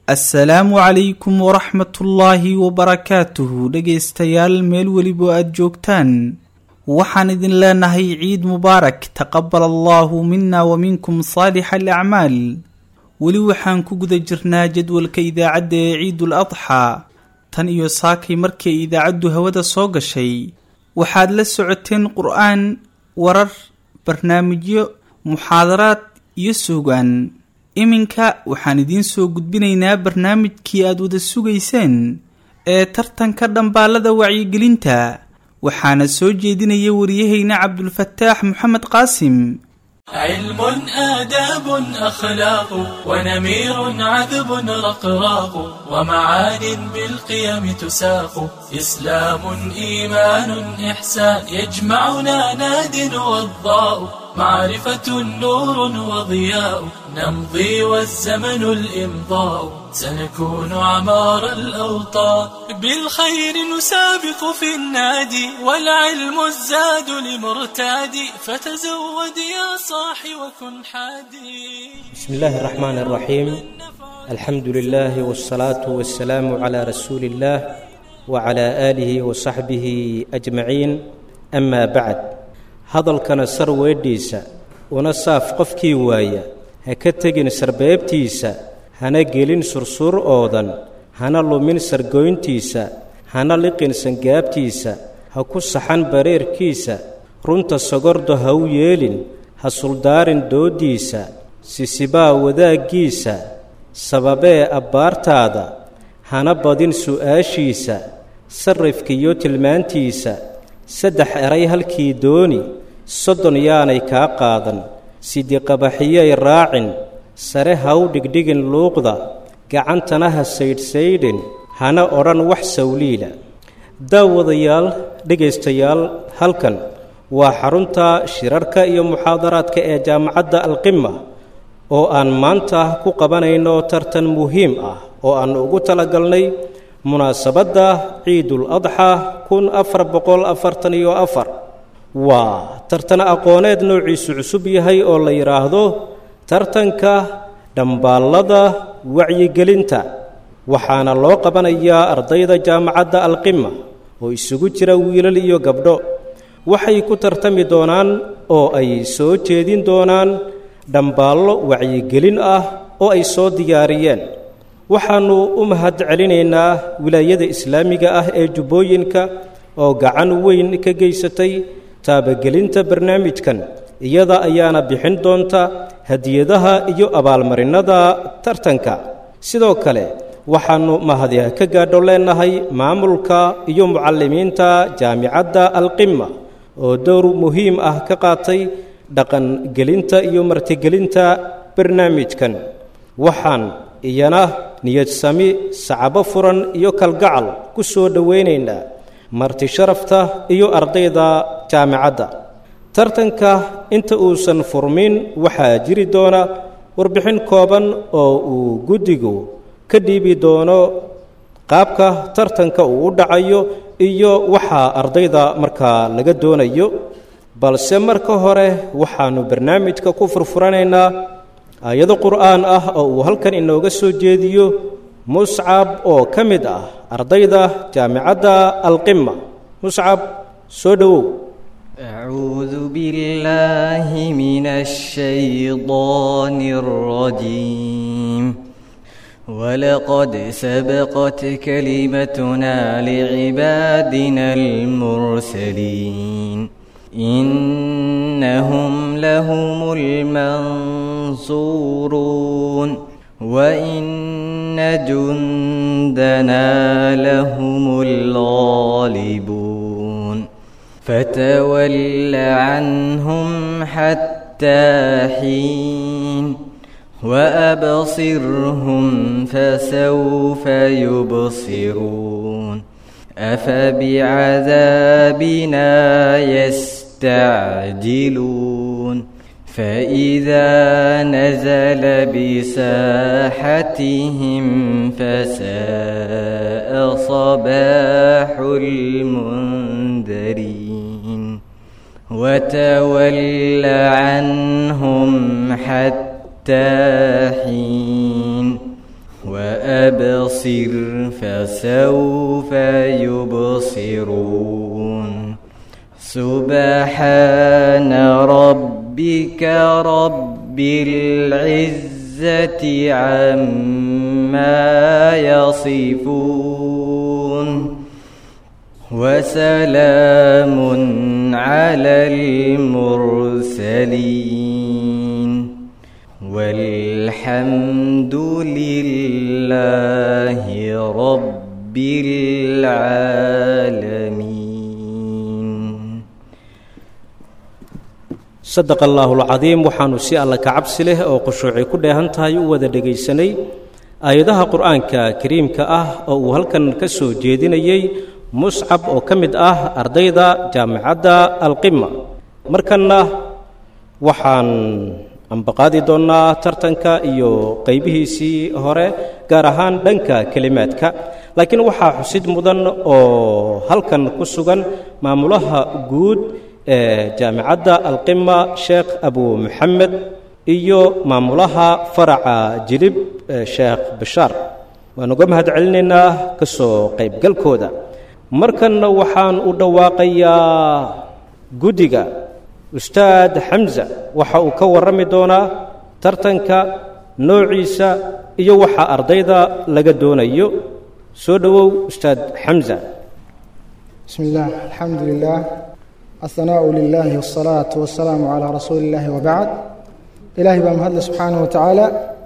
assalaamu calaykum waraxmatullaahi wabarakaatuhu dhegaystayaal meel weliba aada joogtaan waxaan idin leenahay ciid mubaarak taqabal allaahu mina wa minkum saalixa alacmaal weli waxaan ku guda jirnaa jadwalka idaacadda ee ciidul adxaa tan iyo saakay markii ay idaacaddu hawada soo gashay waxaad la socoteen qur-aan warar barnaamijyo muxaadaraad iyo suugaan iminka waxaan idiin soo gudbinaynaa barnaamijkii aad wada sugayseen ee tartanka dhambaalada wacyigelinta waxaana soo jeedinaya wariyahayna cabdulfataax moxamed qaasim علم آداب أخلاق ونمير عذب رقراق ومعان بالقيم تساق إسلام إيمان إحسان يجمعنا ناد وضاء معرفة نور وضياء نمضي والزمن الإمضاء سنكون عمار الأوطان بالخير نسابق في النادي والعلم الزاد لمرتاد فتزود يا صاح وكن حادي بسم الله الرحمن الرحيم الحمد لله والصلاة والسلام على رسول الله وعلى آله وصحبه أجمعين أما بعد hadalkana sar weedhiisa una saaf qofkii waaya ha ka tegin sarbeebtiisa hana gelin sursuur oodan hana lumin sargoyntiisa hana liqin sangaabtiisa ha ku saxan bareerkiisa runta sogordo ha u yeelin ha suldaarin dooddiisa sisibaa wadaaggiisa sababee abbaartaada hana badin su'aashiisa sarrifkiiyo tilmaantiisa saddex eray halkii dooni soddon yaanay kaa qaadan sidiqabaxiyay raacin sare ha u dhigdhigin luuqda gacantana ha saydhsaydhin hana odhan wax sawliila daawadayaal dhegaystayaal halkan waa xarunta shirarka iyo muxaadaraadka ee jaamacadda alqima oo aan maanta ku qabanayno tartan muhiim ah oo aan ugu talagalnay munaasabadda ciidul adxa kun afar boqol afartan iyo afar waa tartan aqooneed noociisu cusub yahay oo la yidhaahdo tartanka dhambaallada wacyigelinta waxaana loo qabanayaa ardayda jaamacadda alqima oo isugu jira wiilal iyo gabdho waxay ku tartami doonaan oo ay soo jeedin doonaan dhambaallo wacyigelin ah oo ay soo diyaariyeen waxaannu u mahad celinaynaa wilaayada islaamiga ah ee jubbooyinka oo gacan weyn ka geysatay taabagelinta barnaamijkan iyada ayaana bixin doonta hadiyadaha iyo abaalmarinnada tartanka sidoo kale waxaannu mahadiha ka gaadho leennahay maamulka iyo mucallimiinta jaamicadda alqima oo dowr muhiim ah ka qaatay dhaqangelinta iyo martigelinta barnaamijkan waxaan iyana niyad sami sacabo furan iyo kalgacal ku soo dhowaynaynaa marti sharafta iyo ardayda jaamicadda tartanka inta uusan furmin waxaa jiri doona warbixin kooban oo uu guddigu ka dhiibi doono qaabka tartanka uu u dhacayo iyo waxaa ardayda markaa laga doonayo balse marka hore waxaannu barnaamijka ku furfuranaynaa aayado qur'aan ah oo uu halkan inooga soo jeediyo muscab oo ka mid ah ardayda jaamicadda alqima muscab soo dhowow أعوذ بالله من الشيطان الرجيم ولقد سبقت كلمتنا لعبادنا المرسلين إنهم لهم المنصورون وإن جندنا لهم الغالبون فتول عنهم حتى حين وأبصرهم فسوف يبصرون أفبعذابنا يستعجلون فإذا نزل بساحتهم فساء صباح المنذرين وتول عنهم حتى حين وأبصر فسوف يبصرون سبحان ربك رب العزة عما يصفون وسلام على المرسلين والحمد لله رب العالمين sadaqa allaahu alcadiim waxaannu si alla ka cabsi leh oo khushuuci ku dheehan tahay u wada dhegaysanay aayadaha qur'aanka kariimka ah oo uu halkan ka soo jeedinayey muscab oo ka mid ah ardayda jaamicadda alqima markanna waxaan ambaqaadi doonnaa tartanka iyo qaybihiisii hore gaar ahaan dhanka kelimaadka laakiin waxaa xusid mudan oo halkan ku sugan maamulaha guud ee jaamicadda alqima sheekh abu moxamed iyo maamulaha faraca jilib sheekh bashaar waan uga mahad celinaynaa ka soo qaybgalkooda markanna waxaan u dhawaaqayaa guddiga ustaad xamsa waxa uu ka warrami doonaa tartanka noociisa iyo waxa ardayda laga doonayo soo dhowow ustaad xamsa بسم الله الحمد لله الثناء لله والصلاة والسلام على رسول الله وبعد إلهي بام هدل سبحانه وتعالى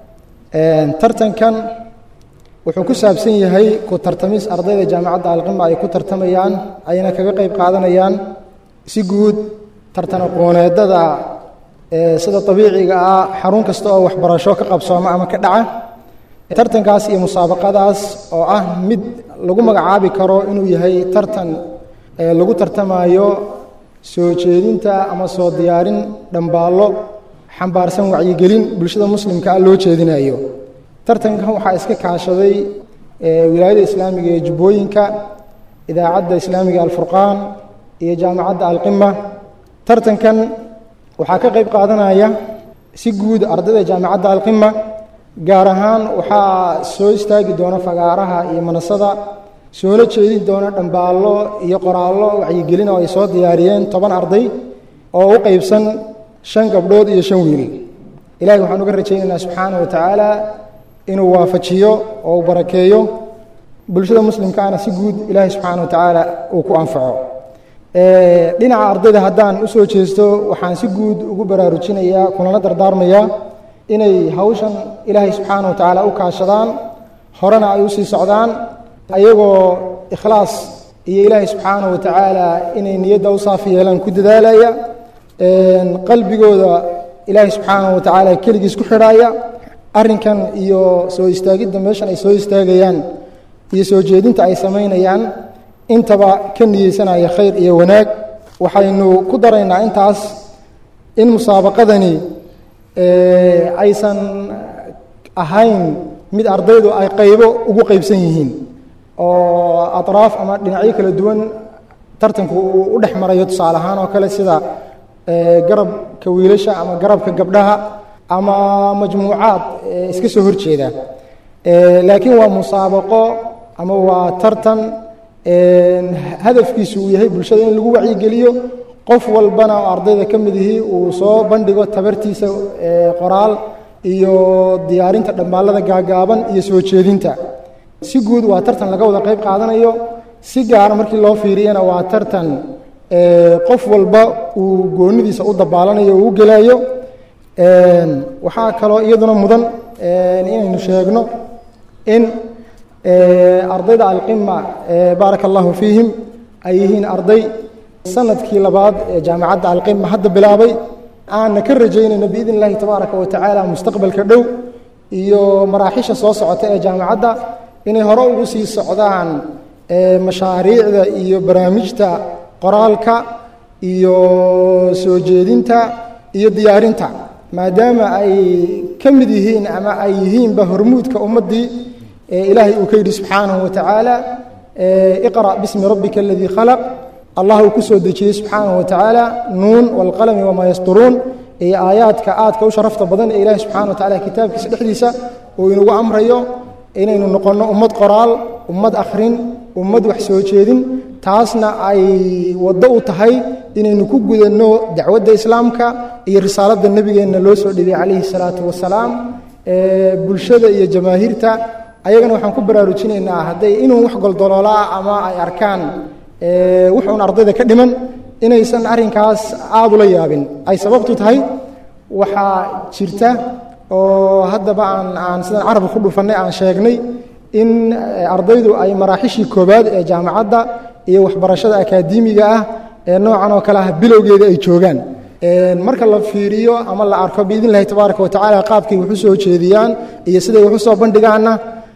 ترتن كان wuxuu ku saabsan yahay ku tartamis ardayda jaamacadda alqima ay ku tartamayaan ayna kaga qayb qaadanayaan si guud tartan aqooneedada sida abiiciga ah xarun kasta oo waxbarasho ka qabsooma ama ka dhaca tartankaas iyo musaabaqadaas oo ah mid lagu magacaabi karo inuu yahay tartan lagu tartamayo soo jeedinta ama soo diyaarin dhambaallo xambaarsan wacyigelin bulshada muslimka ah loo jeedinayo tartankan waxaa iska kaashaday wilaayada islaamiga ee jubbooyinka idaacadda islaamiga alfurqaan iyo jaamacadda alqima tartankan waxaa ka qayb qaadanaya si guud ardayda jaamacadda alqima gaar ahaan waxaa soo istaagi doona fagaaraha iyo manasada soona jeedin doona dhambaallo iyo qoraallo wacyigelin oo ay soo diyaariyeen toban arday oo u qaybsan shan gabdhood iyo shan wiil ilahay waxaan uga rajaynaynaa subxaana wa tacaala inuu waafajiyo oo uu barakeeyo bulshada muslimkaana si guud ilaahay subxaana wa tacaala uu ku anfaco dhinaca ardayda haddaan u soo jeesto waxaan si guud ugu baraarujinayaa kunala dardaarmayaa inay hawshan ilaahay subxaana wa tacaala u kaashadaan horena ay u sii socdaan ayagoo ikhlaas iyo ilaahay subxaana wa tacaala inay niyadda u saafi yeelaan ku dadaalaya qalbigooda ilaahay subxaana wa tacaala keligiis ku xidhaaya arrinkan iyo soo istaagidda meeshan ay soo istaagayaan iyo soo jeedinta ay samaynayaan intaba ka niyeysanaya khayr iyo wanaag waxaynu ku daraynaa intaas in musaabaqadani aysan ahayn mid ardaydu ay qaybo ugu qaybsan yihiin oo atraaf ama dhinacyo kala duwan tartanku uu u dhex marayo tusaale ahaan oo kale sida garabka wiilasha ama garabka gabdhaha ama majmuucaad iska soo hor jeeda laakiin waa musaabaqo ama waa tartan hadafkiisu uu yahay bulshada in lagu wacyigeliyo qof walbana oo ardayda ka mid ihii uu soo bandhigo tabartiisa qoraal iyo diyaarinta dhammaallada gaagaaban iyo soo jeedinta si guud waa tartan laga wada qayb qaadanayo si gaara markii loo fiiriyana waa tartan qof walba uu goonidiisa u dabaalanayo o u gelayo waxaa kaloo iyaduna mudan inaynu sheegno in ardayda alqima baaraka allahu fiihim ay yihiin arday sanadkii labaad ee jaamacadda alqima hadda bilaabay aanna ka rajaynayno biidn illahi tabaaraka wa tacaala mustaqbalka dhow iyo maraaxisha soo socota ee jaamacadda inay hore ugu sii socdaan mashaariicda iyo barnaamijta qoraalka iyo soo jeedinta iyo diyaarinta maadaama ay ka mid yihiin ama ay yihiinba hormuudka ummaddii ilaahay uu ka yidhi subxaanahu wa tacaala iqra' bismi rabbika aladii khalaq allah uu ku soo dejiyey subxaanahu wa tacaala nuun waalqalami wamaa yasturuun iyo aayaadka aadka u sharafta badan ee ilaahay subxana wa tacala kitaabkiisa dhexdiisa uu inagu amrayo inaynu noqonno ummad qoraal ummad akhrin ummad wax soo jeedin taasna ay waddo u tahay inaynu ku gudanno dacwadda islaamka iyo risaaladda nebigeenna loo soo dhibay calayhi salaatu wasalaam bulshada iyo jamaahiirta ayagana waxaan ku baraarujinaynaa hadday inuu wax goldoloolaa ama ay arkaan wuxuun ardayda ka dhiman inaysan arrinkaas aada ula yaabin ay sababtu tahay waxaa jirta oo haddaba aan aan sidaan carabka ku dhufannay aan sheegnay in ardaydu ay maraaxishii koowaad ee jaamacadda iyo waxbarashada akaademiga ah ee noocan oo kale ah bilowgeeda ay joogaan marka la fiiriyo ama la arko biidn illahi tabaaraka wa tacaala qaabkay wax u soo jeediyaan iyo siday wax u soo bandhigaanna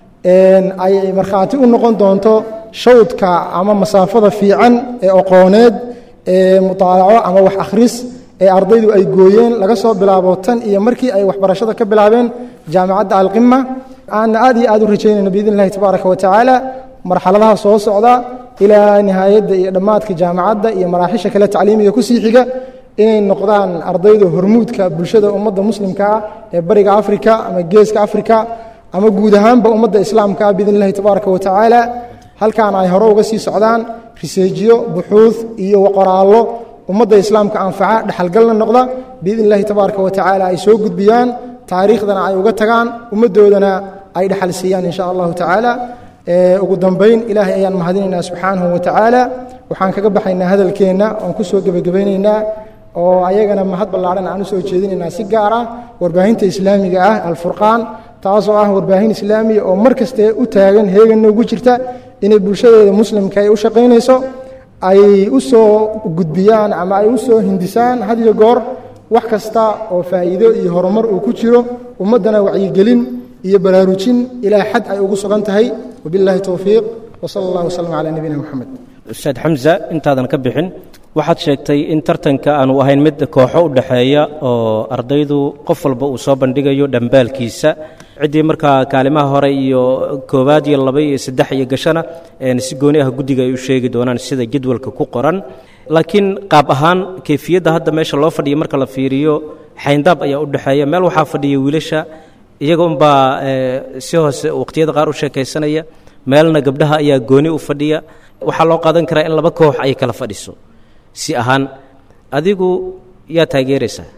ay markhaati u noqon doonto shawdka ama masaafada fiican ee aqooneed ee mutaalaco ama wax akhris ee ardaydu ay gooyeen laga soo bilaabo tan iyo markii ay waxbarashada ka bilaabeen jaamacadda alqima aanna aad iyo aad u rajaynayno biidn illahi tabaaraka wa tacaala marxaladaha soo socda ilaa nihaayadda iyo dhammaadka jaamacadda iyo maraaxisha kale tacliimiga kusii xiga inay noqdaan ardayda hormuudka bulshada ummadda muslimka ah ee bariga afrika ama geeska afrika ama guud ahaanba ummadda islaamka ah biidn illahi tabaaraka wa tacaala halkaana ay hore uga sii socdaan riseejiyo buxuud iyo qoraallo ummadda islaamka anfaca dhexalgalna noqda biidn illahi tabaaraka wa tacaala ay soo gudbiyaan taariikhdana ay uga tagaan ummaddoodana ay dhexal siiyaan in sha allahu tacaala ugu dambayn ilaahay ayaan mahadinaynaa subxaanahu wa tacaala waxaan kaga baxaynaa hadalkeenna oon ku soo gebagabaynaynaa oo ayagana mahad ballaadhan aan u soo jeedinaynaa si gaar ah warbaahinta islaamiga ah alfurqaan taasoo ah warbaahin islaamiya oo mar kaste u taagan heeganna ugu jirta inay bulshadeeda muslimka ay u shaqaynayso ay u soo gudbiyaan ama ay u soo hindisaan had iyo goor wax kasta oo faa'iido iyo horumar uu ku jiro ummaddana wacyigelin iyo baraarujin ilaa xad ay ugu sugan tahay wabillahi towfiiq wsala allah wslm calaa nabiyina moxamed ustaad xamsa intaadan ka bixin waxaad sheegtay in tartanka aanu ahayn mid kooxo u dhexeeya oo ardaydu qof walba uu soo bandhigayo dhambaalkiisa ciddii markaa kaalimaha hore iyo koowaad iyo laba iyo saddex iyo gashana si gooni ah guddiga ay u sheegi doonaan sida jadwalka ku qoran laakiin qaab ahaan keyfiyadda hadda meesha loo fadhiya marka la fiiriyo xayndaab ayaa u dhexeeya meel waxaa fadhiya wiilasha iyaga unbaa si hoose waqhtiyada qaar u sheekaysanaya meelna gabdhaha ayaa gooni u fadhiya waxaa loo qaadan karaa in laba koox ay kala fadhiso si ahaan adigu yaa taageeraysaa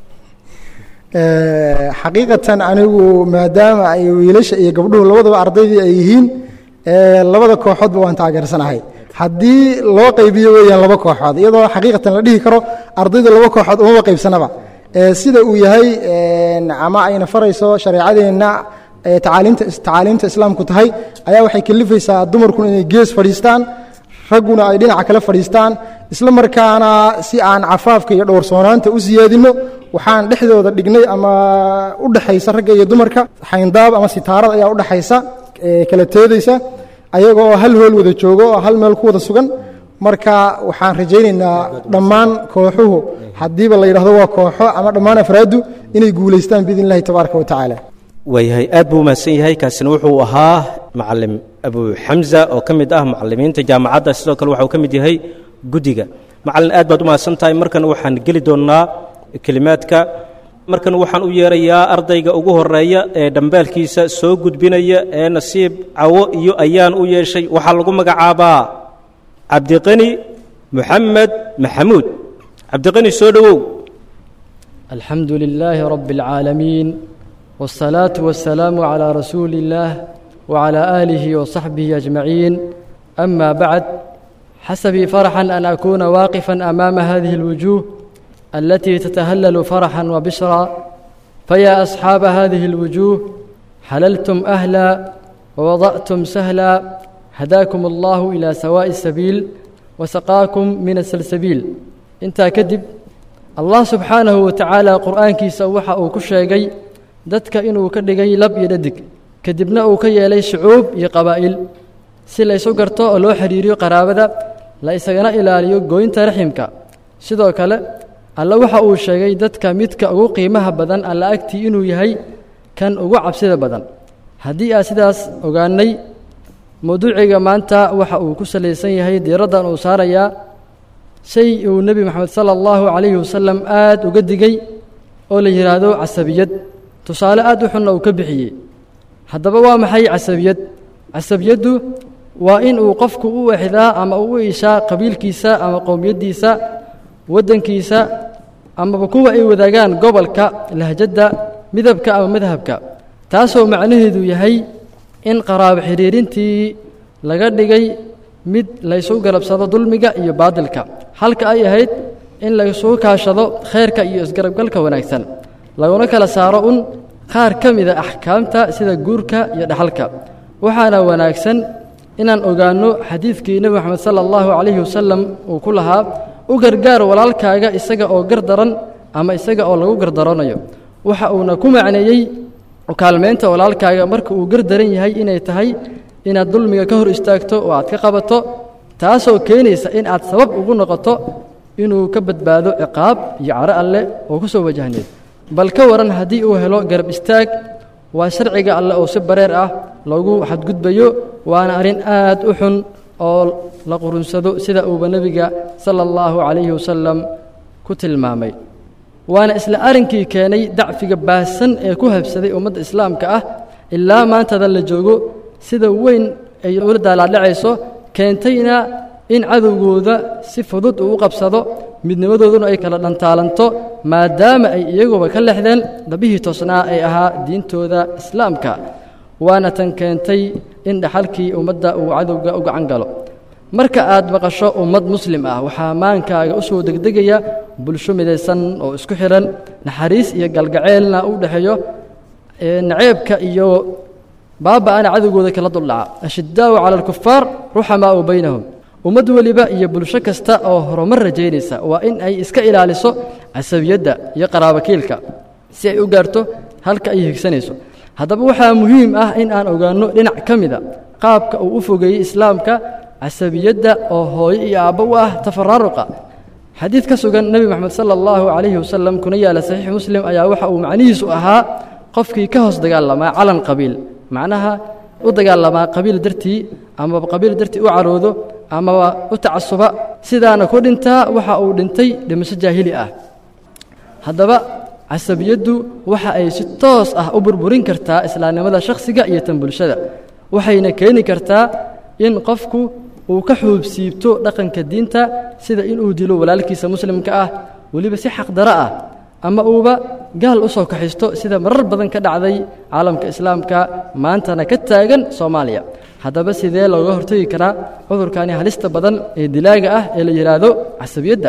xaqiiqatan anigu maadaama ay wiilasha iyo gabdhuhu labadaba ardaydii ay yihiin labada kooxoodba waan taageersanahay haddii loo qaybiyo weeyaan laba kooxood iyadoo xaqiiqatan la dhihi karo ardaydu laba kooxood umaba qaybsanaba sida uu yahay ama ayna farayso shareecadeenna tacaaliimta tacaaliimta islaamku tahay ayaa waxay kalifaysaa dumarkuna inay gees fadhiistaan ragguna ay dhinaca kale fadhiistaan isla markaana si aan cafaafka iyo dhowrsoonaanta u siyaadinno waxaan dhexdooda dhignay ama u dhexaysa ragga iyo dumarka xayndaab ama sitaarad ayaa u dhexaysa kala teedaysa ayaga oo hal hool wada joogo oo hal meel ku wada sugan marka waxaan rajaynaynaa dhammaan kooxuhu haddiiba la yidhahdo waa kooxo ama dhammaan afraaddu inay guulaystaan biidn illahi tabaaraka wa tacaala waayahay aad buu umahadsan yahay kaasina wuxuu ahaa macalim abu xamza oo ka mid ah macalimiinta jaamacadda sidoo kale waxauu ka mid yahay guddiga macalin aad baad u mahadsan tahay markan waxaan geli doonnaa kelimaadka markan waxaan u yeerayaa ardayga ugu horeeya ee dhambaalkiisa soo gudbinaya ee nasiib cawo iyo ayaan u yeeshay waxaa lagu magacaabaa cabdiqani moxamed maxamuud cabdiqani soo dhowow الحمد لله رب العالمين والصلاة والسلام على رسول الله وعلى آله وصحبه أجمعين أما بعد حسبي فرحا أن أكون واقفا أمام هذه الوجوه التي تتهلل فرحا وبشرا فيا أصحاب هذه الوجوه حللتم أهلا ووضأتم سهلا هداكم الله إلى سواء السبيل وسقاكم من السلسبيل انت كذب allah subxaanahu wa tacaala qur'aankiisa waxa uu ku sheegay dadka inuu ka dhigay lab iyo dhadig kadibna uu ka yeelay shucuub iyo qabaa'il si laysu garto oo loo xidhiiriyo qaraabada la isagana ilaaliyo gooynta raximka sidoo kale alle waxa uu sheegay dadka midka ugu qiimaha badan alla agtii inuu yahay kan ugu cabsida badan haddii aad sidaas ogaannay mawduuciga maanta waxa uu ku salaysan yahay diiraddan uu saarayaa shay uu nebi moxamed sala allahu calayhi wasalam aad uga digay oo la yidhaahdo casabiyad tusaale aad u xunna uu ka bixiyey haddaba waa maxay casabiyad casabiyaddu waa in uu qofku u exdaa ama uu u ishaa qabiilkiisa ama qowmiyaddiisa waddankiisa amaba kuwa ay wadaagaan gobolka lahjadda midabka ama madhabka taasoo macnaheedu yahay in qaraabo xidhiirintii laga dhigay mid laysu garabsado dulmiga iyo baadilka halka ay ahayd in laysuu kaashado khayrka iyo isgarabgalka wanaagsan laguna kala saaro un qaar ka mida axkaamta sida guurka iyo dhaxalka waxaana wanaagsan inaan ogaanno xadiidkii nebi moxamed sala allahu calayhi wasalam uu ku lahaa u gargaar walaalkaaga isaga oo gardaran ama isaga oo lagu gardaranayo waxa uuna ku macneeyey kaalmaynta walaalkaaga marka uu gardaran yahay inay tahay inaad dulmiga ka hor istaagto oo aad ka qabato taasoo keenaysa in aad sabab ugu noqoto inuu ka badbaado ciqaab iyo caro alleh oo ku soo wajahneed bal ka waran haddii uu helo garab istaag waa sharciga alleh oo si bareer ah loogu xadgudbayo waana arrin aad u xun oo la qurunsado sida uuba nebiga sala allahu calayhi wasalam ku tilmaamay waana isla arrinkii keenay dacfiga baahsan ee ku habsaday ummadda islaamka ah ilaa maantada la joogo sida weyn ay ula daalaadhacayso keentayna in cadowgooda si fudud uu u qabsado midnimadooduna ay kala dhantaalanto maadaama ay iyaguba ka lexdeen dabihii toosnaa ee ahaa diintooda islaamka waana tan keentay in dhaxalkii ummadda uu cadowga u gacan galo marka aad maqasho ummad muslim ah waxaa maankaaga u soo degdegaya bulsho midaysan oo isku xidhan naxariis iyo galgaceelna u dhexeeyo naceebka iyo baaba'ana cadowgooda kala duldhaca ashiddaa'u cala alkufaar ruxamaa'u baynahum ummad weliba iyo bulsho kasta oo horumar rajaynaysa waa in ay iska ilaaliso casabiyadda iyo qaraabakiilka si ay u gaarto halka ay higsanayso haddaba waxaa muhiim ah in aan ogaanno dhinac ka mida qaabka uu u fogeeyey islaamka casabiyadda oo hooyo iyo aabbo u ah tafaraaruqa xadiid ka sugan nebi moxamed sala allahu calayhi wasalam kuna yaala saxiix muslim ayaa waxa uu macnihiisu ahaa qofkii ka hoos dagaalamaa calan qabiil macnaha u dagaalamaa qabiil dartii amaba qabiil dartii u caroodo amaba u tacasuba sidaana ku dhintaa waxa uu dhintay dhimasho jaahili ah haddaba casabiyaddu waxa ay si toos ah u burburin kartaa islaamnimada shakhsiga iyo tan bulshada waxayna keeni kartaa in qofku uu ka xuubsiibto dhaqanka diinta sida inuu dilo walaalkiisa muslimka ah weliba si xaqdaro ah ama uuba gaal u soo kaxisto sida marar badan ka dhacday caalamka islaamka maantana ka taagan soomaaliya haddaba sidee looga hortagi karaa cudurkani halista badan ee dilaaga ah ee la yidhaahdo casabiyadda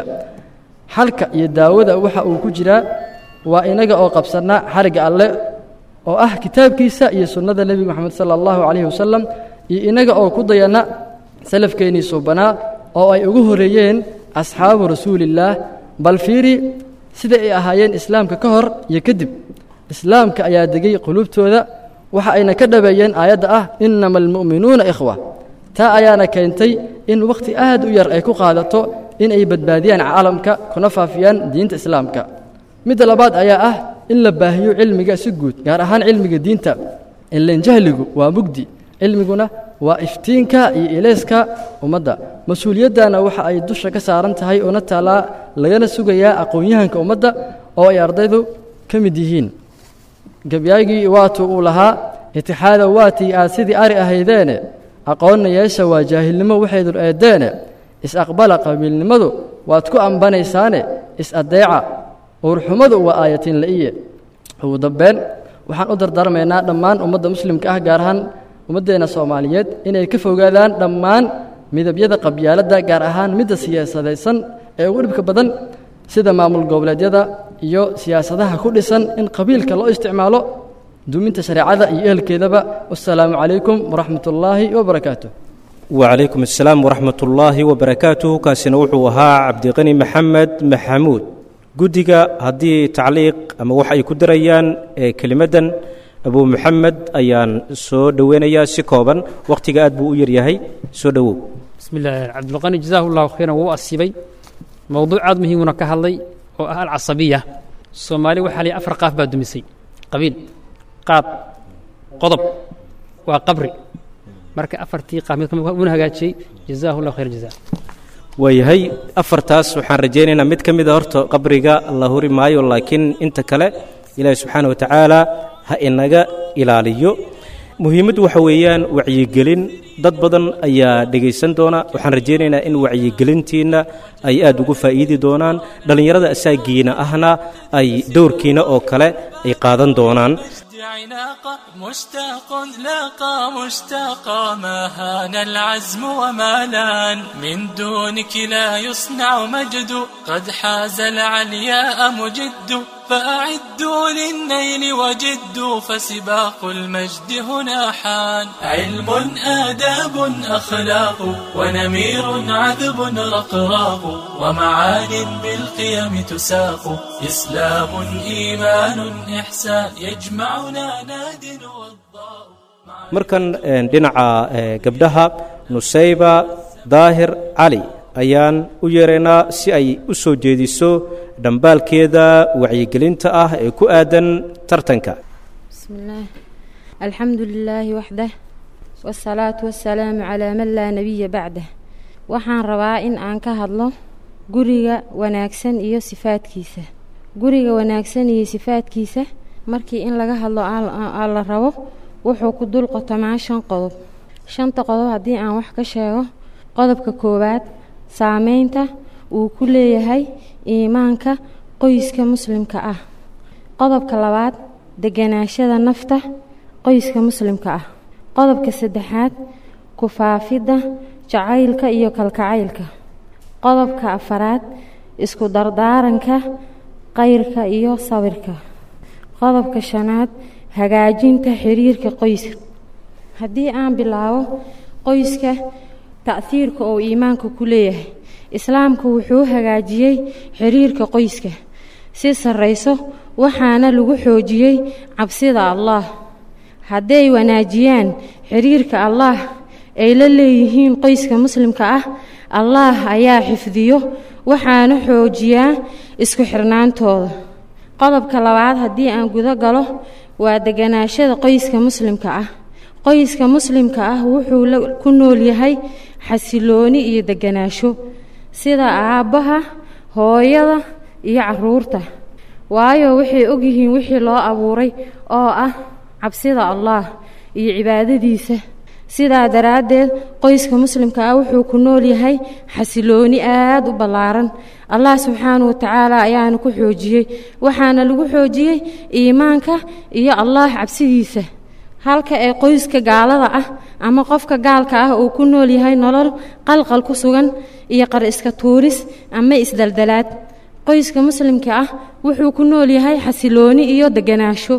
xalka iyo daawada waxa uu ku jiraa waa inaga oo qabsanna xarigga alleh oo ah kitaabkiisa iyo sunnada nebi moxamed sala allahu calayhi wasalam iyo inaga oo ku dayanna salafkeennii suubanaa oo ay ugu horreeyeen asxaabu rasuulillaah bal fiiri sida ay ahaayeen islaamka ka hor iyo kadib islaamka ayaa degay quluubtooda waxa ayna ka dhabeeyeen aayadda ah innama almu'minuuna ikhwa taa ayaana keentay in wakhti aad u yar ay ku qaadato in ay badbaadiyaan caalamka kuna faafiyaan diinta islaamka midda labaad ayaa ah in la baahiyo cilmiga si guud gaar ahaan cilmiga diinta ilan jahligu waa mugdi cilmiguna waa iftiinka iyo ilayska ummadda mas-uuliyaddana waxa ay dusha ka saaran tahay una taalaa lagana sugayaa aqoon-yahanka ummadda oo ay ardaydu ka mid yihiin gebyaagii waatuu uu lahaa itixaada waatii aad sidii ari ahaydeene aqoonna yeesha waa jaahilnimo waxaydun eeddeene is-aqbala qabiilnimadu waad ku ambanaysaane is-addeeca uurxumadu waa aayatiin la'iye ugu dambeyn waxaan u dardaarmaynaa dhammaan ummadda muslimka ah gaar ahaan ummaddeenna soomaaliyeed inay ka fogaadaan dhammaan midabyada qabyaaladda gaar ahaan midda siyaasadaysan ee ugu dhibka badan sida maamul goboleedyada iyo siyaasadaha ku dhisan in qabiilka loo isticmaalo duminta shareecada iyo ehelkeedaba wasalaamu calaykum waraxmat ullaahi wabarakaatu wacalaykum assalaam waraxmat ullaahi wabarakaatuh kaasina wuxuu ahaa cabdiqani maxamed maxamuud guddiga haddii tacliiq ama wax ay ku darayaan ee kelimaddan abu maxamed ayaan soo dhoweynayaa si kooban wakhtiga aad buu u yaryahay soo dhowow بسم الله عبد الغني جزاه الله خيرا وهو أصيبي موضوع عاد مهم كهالي oo ah alcasabiya soomaali waxaa lay afar qaaf baa dumisay qabiil qaab qodob waa qabri marka afartii qaaf mid kamid una hagaajiyey jazaahu llahu khayr jazaa waayahay afartaas waxaan rajaynaynaa mid ka mida horta qabriga la huri maayo laakiin inta kale ilaahi subxaana wa tacaala ha inaga ilaaliyo muhiimaddu waxa weeyaan wacyigelin dad badan ayaa dhegaysan doona waxaan rajaynaynaa in wacyigelintiinna ay aad ugu faa'iidi doonaan dhallinyarada asaagiina ahna ay dowrkiina oo kale ay qaadan doonaan عناقة مشتاق لاقى مشتاقا ما هان العزم وما لان من دونك لا يصنع مجد قد حاز العلياء مجد فأعدوا للنيل وجدوا فسباق المجد هنا حان علم آداب أخلاق ونمير عذب رقراق ومعان بالقيم تساق إسلام إيمان إحسان يجمعنا ناد والضاء markan dhinaca gabdhaha nusayba daahir cali ayaan u yeeraynaa si ay u soo jeediso dhambaalkeeda wacyigelinta ah ee ku aadan tartanka بسم الله الحمد لله وحده والصلاة والسلام على من لا نبي بعده waxaan rabaa in aan ka hadlo guriga wanaagsan iyo sifaadkiisa guriga wanaagsan iyo sifaadkiisa markii in laga hadlo aa la rabo wuxuu ku dul qotomaa shan qodob shanta qodob haddii aan wax ka sheego qodobka koowaad saameynta uu ku leeyahay iimaanka qoyska muslimka ah qodobka labaad deganaashada nafta qoyska muslimka ah qodobka saddexaad ku faafidda jacaylka iyo kalkacaylka qodobka afaraad isku dardaaranka qayrka iyo sawirka qodobka shanaad hagaajinta xiriirka qoyska haddii aan bilaabo qoyska ta'hiirka oo iimaanka ku leeyahay islaamku wuxuu hagaajiyey xiriirka qoyska si sarrayso waxaana lagu xoojiyey cabsida allaah hadday wanaajiyaan xiriirka allaah ay la leeyihiin qoyska muslimka ah allaah ayaa xifdiyo waxaana xoojiyaa isku xirnaantooda qodobka labaad haddii aan gudo galo waa deganaashada qoyska muslimka ah qoyska muslimka ah wuxuu ku nool yahay xasilooni iyo deganaasho sida aabbaha hooyada iyo caruurta waayo waxay ogyihiin wixii loo abuuray oo ah cabsida allaah iyo cibaadadiisa sidaa daraaddeed qoyska muslimka ah wuxuu ku nool yahay xasilooni aad u ballaaran allah subxaanahu wa tacaala ayaana ku xoojiyey waxaana lagu xoojiyey iimaanka iyo allaah cabsidiisa halka ee qoyska gaalada ah ama qofka gaalka ah uu ku nool yahay nolol qalqal ku sugan iyo qar iska tuuris ama isdaldalaad qoyska muslimka ah wuxuu ku nool yahay xasilooni iyo deganaasho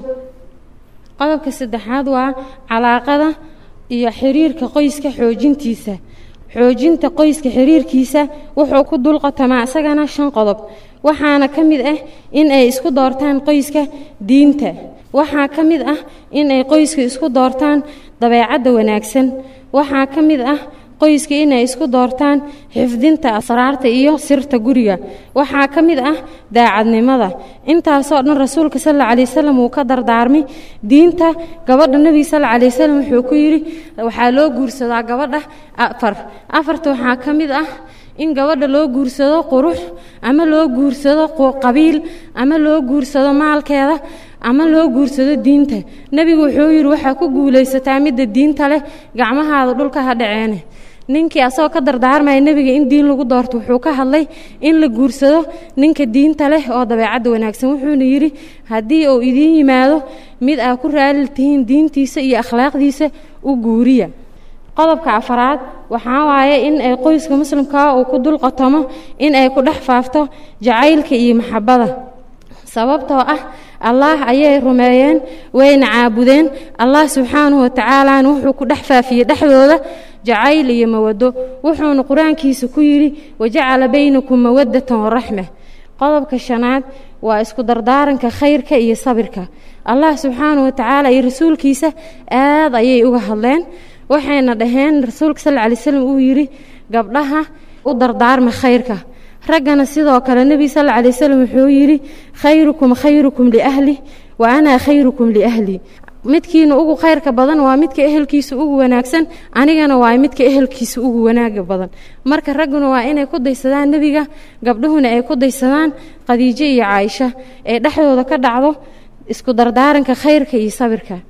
qodobka saddexaad waa calaaqada iyo xiriirka qoyska xoojintiisa xoojinta qoyska xiriirkiisa wuxuu ku dulqotamaa isagana shan qodob waxaana ka mid ah in ay isku doortaan qoyska diinta waxaa ka mid ah in ay qoyska isku doortaan dabeecadda wanaagsan waxaa ka mid ah qoyska inay isku doortaan xifdinta asraarta iyo sirta guriga waxaa ka mid ah daacadnimada intaasoo dhan rasuulka sal alla alay wasalam uu ka dardaarmay diinta gabadha nebiga sal alla alay wasalam wuxuu ku yidhi waxaa loo guursadaa gabadha afar afarta waxaa ka mid ah in gabadha loo guursado qurux ama loo guursado qabiil ama loo guursado maalkeeda ama loo guursado diinta nebigu wuxuu yidhi waxaa ku guulaysataa midda diinta leh gacmahaada dhulka ha dhaceene ninkii asagoo ka dardaarmaya nebiga in diin lagu doorto wuxuu ka hadlay in la guursado ninka diinta leh oo dabeecadda wanaagsan wuxuuna yidhi haddii uu idiin yimaado mid aa ku raali tihiin diintiisa iyo akhlaaqdiisa u guuriya qodobka afaraad waxaa waaye in ay qoyska muslimkaa uu ku dul qotomo in ay ku dhex faafto jacaylka iyo maxabada sababtoo ah allaah ayay rumeeyeen wayna caabudeen allah subxaanahu watacaalaana wuxuu ku dhex faafiyey dhexdooda jacayl iyo mawado wuxuuna qur-aankiisa ku yidhi wajacala baynakum mawadatan waraxma qodobka shanaad waa isku dardaaranka khayrka iyo sabirka allah subxaanahu watacaala iyo rasuulkiisa aad ayay uga hadleen waxayna dhaheen rasuulka sal lla lay slam uu yidhi gabdhaha u dardaarma khayrka raggana sidoo kale nebiga sal alla alay wasalam wuxuu yidhi khayrukum khayrukum liahli wa ana khayrukum liahli midkiina ugu khayrka badan waa midka ehelkiisa ugu wanaagsan anigana waa midka ehelkiisa ugu wanaaga badan marka ragguna waa inay ku daysadaan nebiga gabdhuhuna ay ku daysadaan khadiijo iyo caaisha ee dhexdooda ka dhacdo isku dardaaranka khayrka iyo sabirka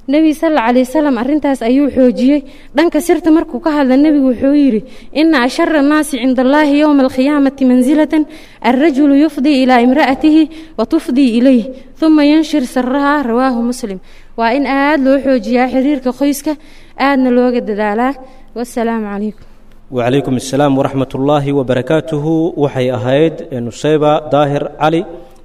nebiga sal alla alay wasalam arrintaas ayuu xoojiyey dhanka sirta markuu ka hadla nebigu wuxuu yidhi ina ashara annaasi cinda allaahi yowma alqiyaamati mansilatan alrajulu yufdii ilaa imra'atihi wa tufdii ilayh uma yanshir saraha rawaahu muslim waa in aad loo xoojiyaa xiriirka qoyska aadna looga dadaalaa wasalaamu calaykum wacalaykum assalaam waraxmat ullaahi wabarakaatuhu waxay ahayd nusayba daahir cali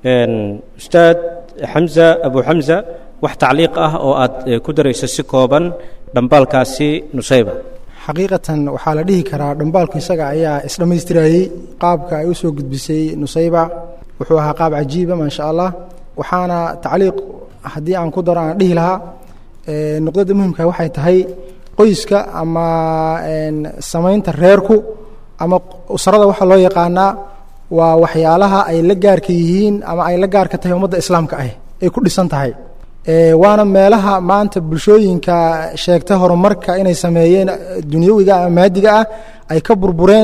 ustaad xamza abu xamza wax tacliiq ah oo aad ku darayso si kooban dhambaalkaasi nusayba xaqiiqatan waxaa la dhihi karaa dhambaalku isaga ayaa isdhammaystirayey qaabka ay u soo gudbisay nusayba wuxuu ahaa qaab cajiiba maasha allah waxaana tacliiq haddii aan ku daro aan dhihi lahaa nuqdada muhimka waxay tahay qoyska ama samaynta reerku ama usrada waxaa loo yaqaanaa waa waxyaalaha ay la gaarka yihiin ama ay la gaarka tahay ummadda islaamka ah ay ku dhisan tahay waana meelaha maanta bulshooyinka sheegta horumarka inay sameeyeen dunyawiga ama maadiga ah ay ka burbureen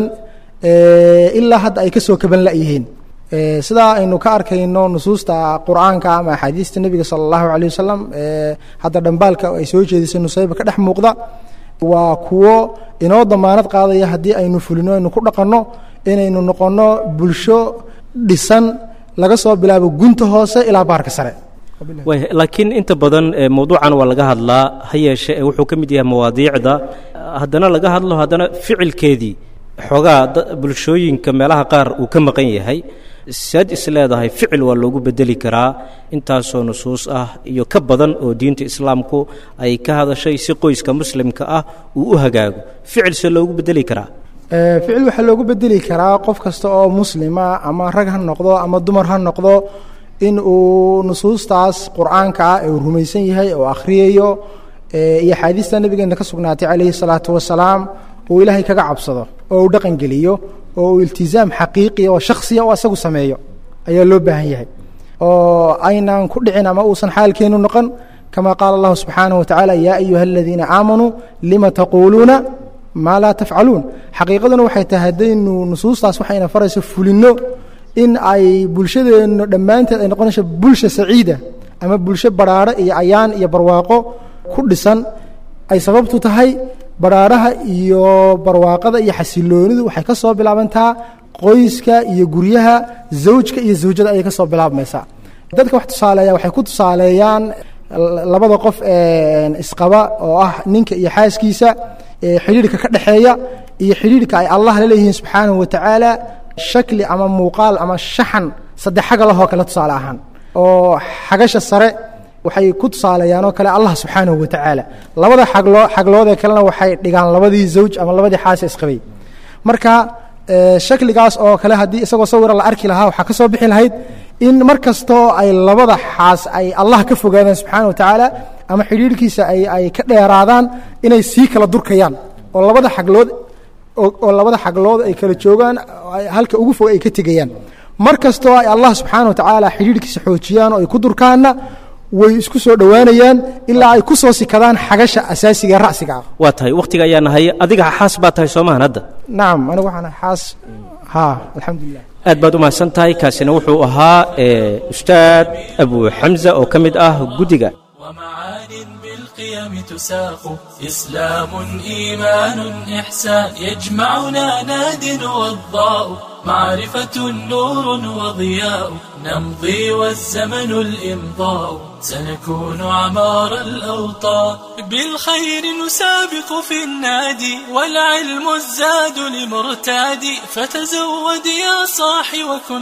ilaa hadda ay ka soo kaban la'yihiin sidaa aynu ka arkayno nusuusta qur'aanka ama axaadiista nebiga sala allahu caleyh wasalam hadda dhambaalka ay soo jeedisay nusayba ka dhex muuqda waa kuwo inoo damaanad qaadaya haddii aynu fulino aynu ku dhaqanno inaynu noqonno bulsho dhisan laga soo bilaabo gunta hoose ilaa baarka sare laakiin inta badan mowduucan waa laga hadlaa ha yeeshe wuxuu ka mid yahay mawaadiicda haddana laga hadlo haddana ficilkeedii xoogaa bulshooyinka meelaha qaar uu ka maqan yahay saad is leedahay ficil waa loogu bedeli karaa intaasoo nusuus ah iyo ka badan oo diinta islaamku ay ka hadashay si qoyska muslimka ah uu u hagaago ficil se loogu bedeli karaa ficil waxaa loogu bedeli karaa qof kasta oo muslima ama rag ha noqdo ama dumar ha noqdo in uu nusuustaas qur'aanka ah ee uu rumaysan yahay oo akhriyayo iyo axaadiista nabigeena ka sugnaatay calayhi salaatu wasalaam uu ilaahay kaga cabsado oo uu dhaqan geliyo oo uu iltizaam xaqiiqiya oo shakhsiya oo asagu sameeyo ayaa loo baahan yahay oo aynan ku dhicin ama uusan xaalkeenu noqon kama qaala allahu subxaanaه watacaala yaa ayuha aladiina aamanuu lima taquuluuna maa laa tafcaluun xaqiiqaduna waxay tahay haddaynu nusuustaas waxayna farayso fulinno in ay bulshadeennu dhammaanteed ay noqonayso bulsha saciida ama bulsho badhaadho iyo ayaan iyo barwaaqo ku dhisan ay sababtu tahay badhaadhaha iyo barwaaqada iyo xasiloonidu waxay ka soo bilaabantaa qoyska iyo guryaha zawjka iyo zawjada ayay ka soo bilaabmaysaa dadka wax tusaaleeya waxay ku tusaaleeyaan labada qof ee isqaba oo ah ninka iyo xaaskiisa xidhiidhka ka dhexeeya iyo xidhiidhka ay allah la leeyihiin subxaanahu watacaala shakli ama muuqaal ama shaxan saddex xaga lahoo kale tusaale ahaan oo xagasha sare waxay ku tusaaleeyaan oo kale allah subxaanahu watacaala labada xagloo xagloodee kalena waxay dhigaan labadii zawj ama labadii xaasa isqabay marka shakligaas oo kale haddii isagoo sawira la arki lahaa waxaa ka soo bixi lahayd in mar kastoo ay labada xaas ay allah ka fogaadaan subxaana watacaala ama xidhiidhkiisa ay ay ka dheeraadaan inay sii kala durkayaan oo labada xaglood oo labada xaglood ay kala joogaan halka ugu fog ay ka tegayaan mar kastoo ay allah subxaana watacaala xidhiidhkiisa xoojiyaan oo ay ku durkaanna way isku soo dhowaanayaan ilaa ay ku soo sikadaan xagasha asaasiga ra'siga ah waa tahay wakhtiga ayaa nahay adiga xaas baa tahay soomahan hadda nacam anigu waxaan xaas ha alxamdulilah aad baad u mahadsan tahay kaasina wuxuu ahaa ustaad abu xamza oo ka mid ah guddiga ومعان بالقيم تساق إسلام إيمان إحسان يجمعنا ناد والضاء معرفة نور وضياء نمضي والزمن الإمضاء سنكون عمار الأوطان بالخير نسابق في النادي والعلم الزاد لمرتادي فتزود يا صاح وكن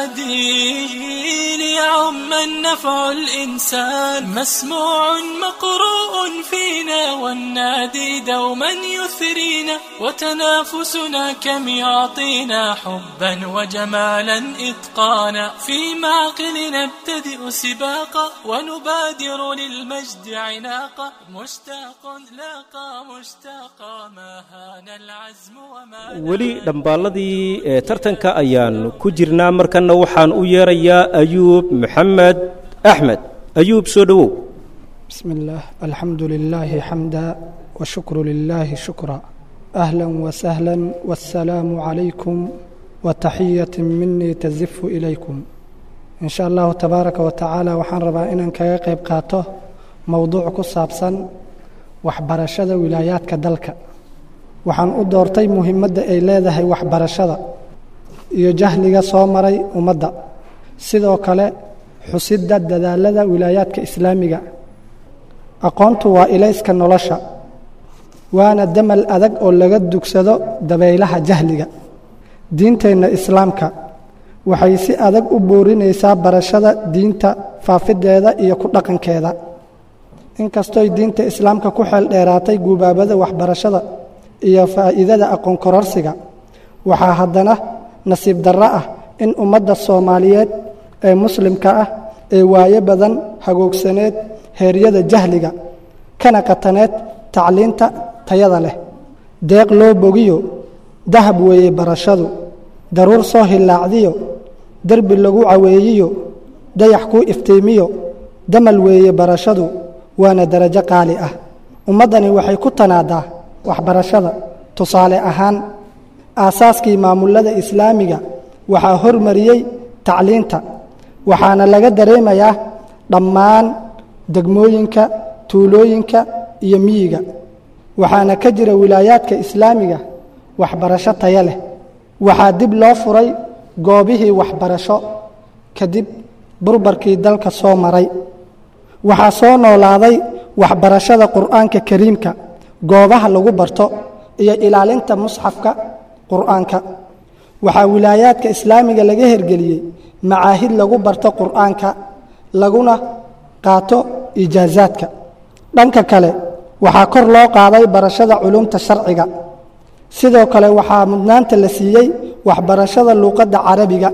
حادي ليعم النفع الإنسان مسموع مقروء فينا والنادي دوما يثرينا وتنافسنا كم يعطينا حبا وجمالا إتقانا في معقل نبتدئ سباقا ونبادر للمجد عناقا مشتاق لاقى مشتاقا ما هان العزم وما weli dhambaalladii ee tartanka ayaan ku jirnaa markanna waxaan u yeerayaa ayuub maxamed axmed ayuub soo dhowow بسم الله الحمد لله حمدا والشكر لله شكرا أهلا وسهلا والسلام عليكم وتحية مني تزف إليكم إن شاء الله تبارك وتعالى وحان ربا إنان كاga qayb qaato mowduuc ku saabsan waxbarashada wilaayaadka dalka waxaan u doortay muhiimadda ay leedahay waxbarashada iyo jahliga soo maray ummadda sidoo kale xusidda dadaalada wilaayaadka islaamiga aqoontu waa ilayska nolosha waana damal adag oo laga dugsado dabaylaha jahliga diinteenna islaamka waxay si adag u boorinaysaa barashada diinta faafideeda iyo ku dhaqankeeda inkastooy diinta islaamka ku xeel dheeraatay guubaabada waxbarashada iyo faa'iidada aqoon kororsiga waxaa haddana nasiib darro ah in ummadda soomaaliyeed ee muslimka ah ee waayo badan hagoogsaneed heeryada jahliga kana qataneed tacliinta tayada leh deeq loo bogiyo dahab weeye barashadu daruur soo hillaacdiyo derbi lagu caweeyiyo dayax kuu iftiimiyo damal weeye barashadu waana darajo qaali ah ummaddani waxay ku tanaadaa waxbarashada tusaale ahaan aasaaskii maamullada islaamiga waxaa hormariyey tacliinta waxaana laga dareemayaa dhammaan degmooyinka tuulooyinka iyo miyiga waxaana ka jira wilaayaadka islaamiga waxbarasho taya leh waxaa dib loo furay goobihii waxbarasho kadib burbarkii dalka soo maray waxaa soo noolaaday waxbarashada qur'aanka kariimka goobaha lagu barto iyo ilaalinta musxafka qur'aanka waxaa wilaayaadka islaamiga laga hergeliyey macaahid lagu barto qur'aanka laguna qaato ijaazaadka dhanka kale waxaa kor loo qaaday barashada culumta sharciga sidoo kale waxaa mudnaanta la siiyey waxbarashada luuqadda carabiga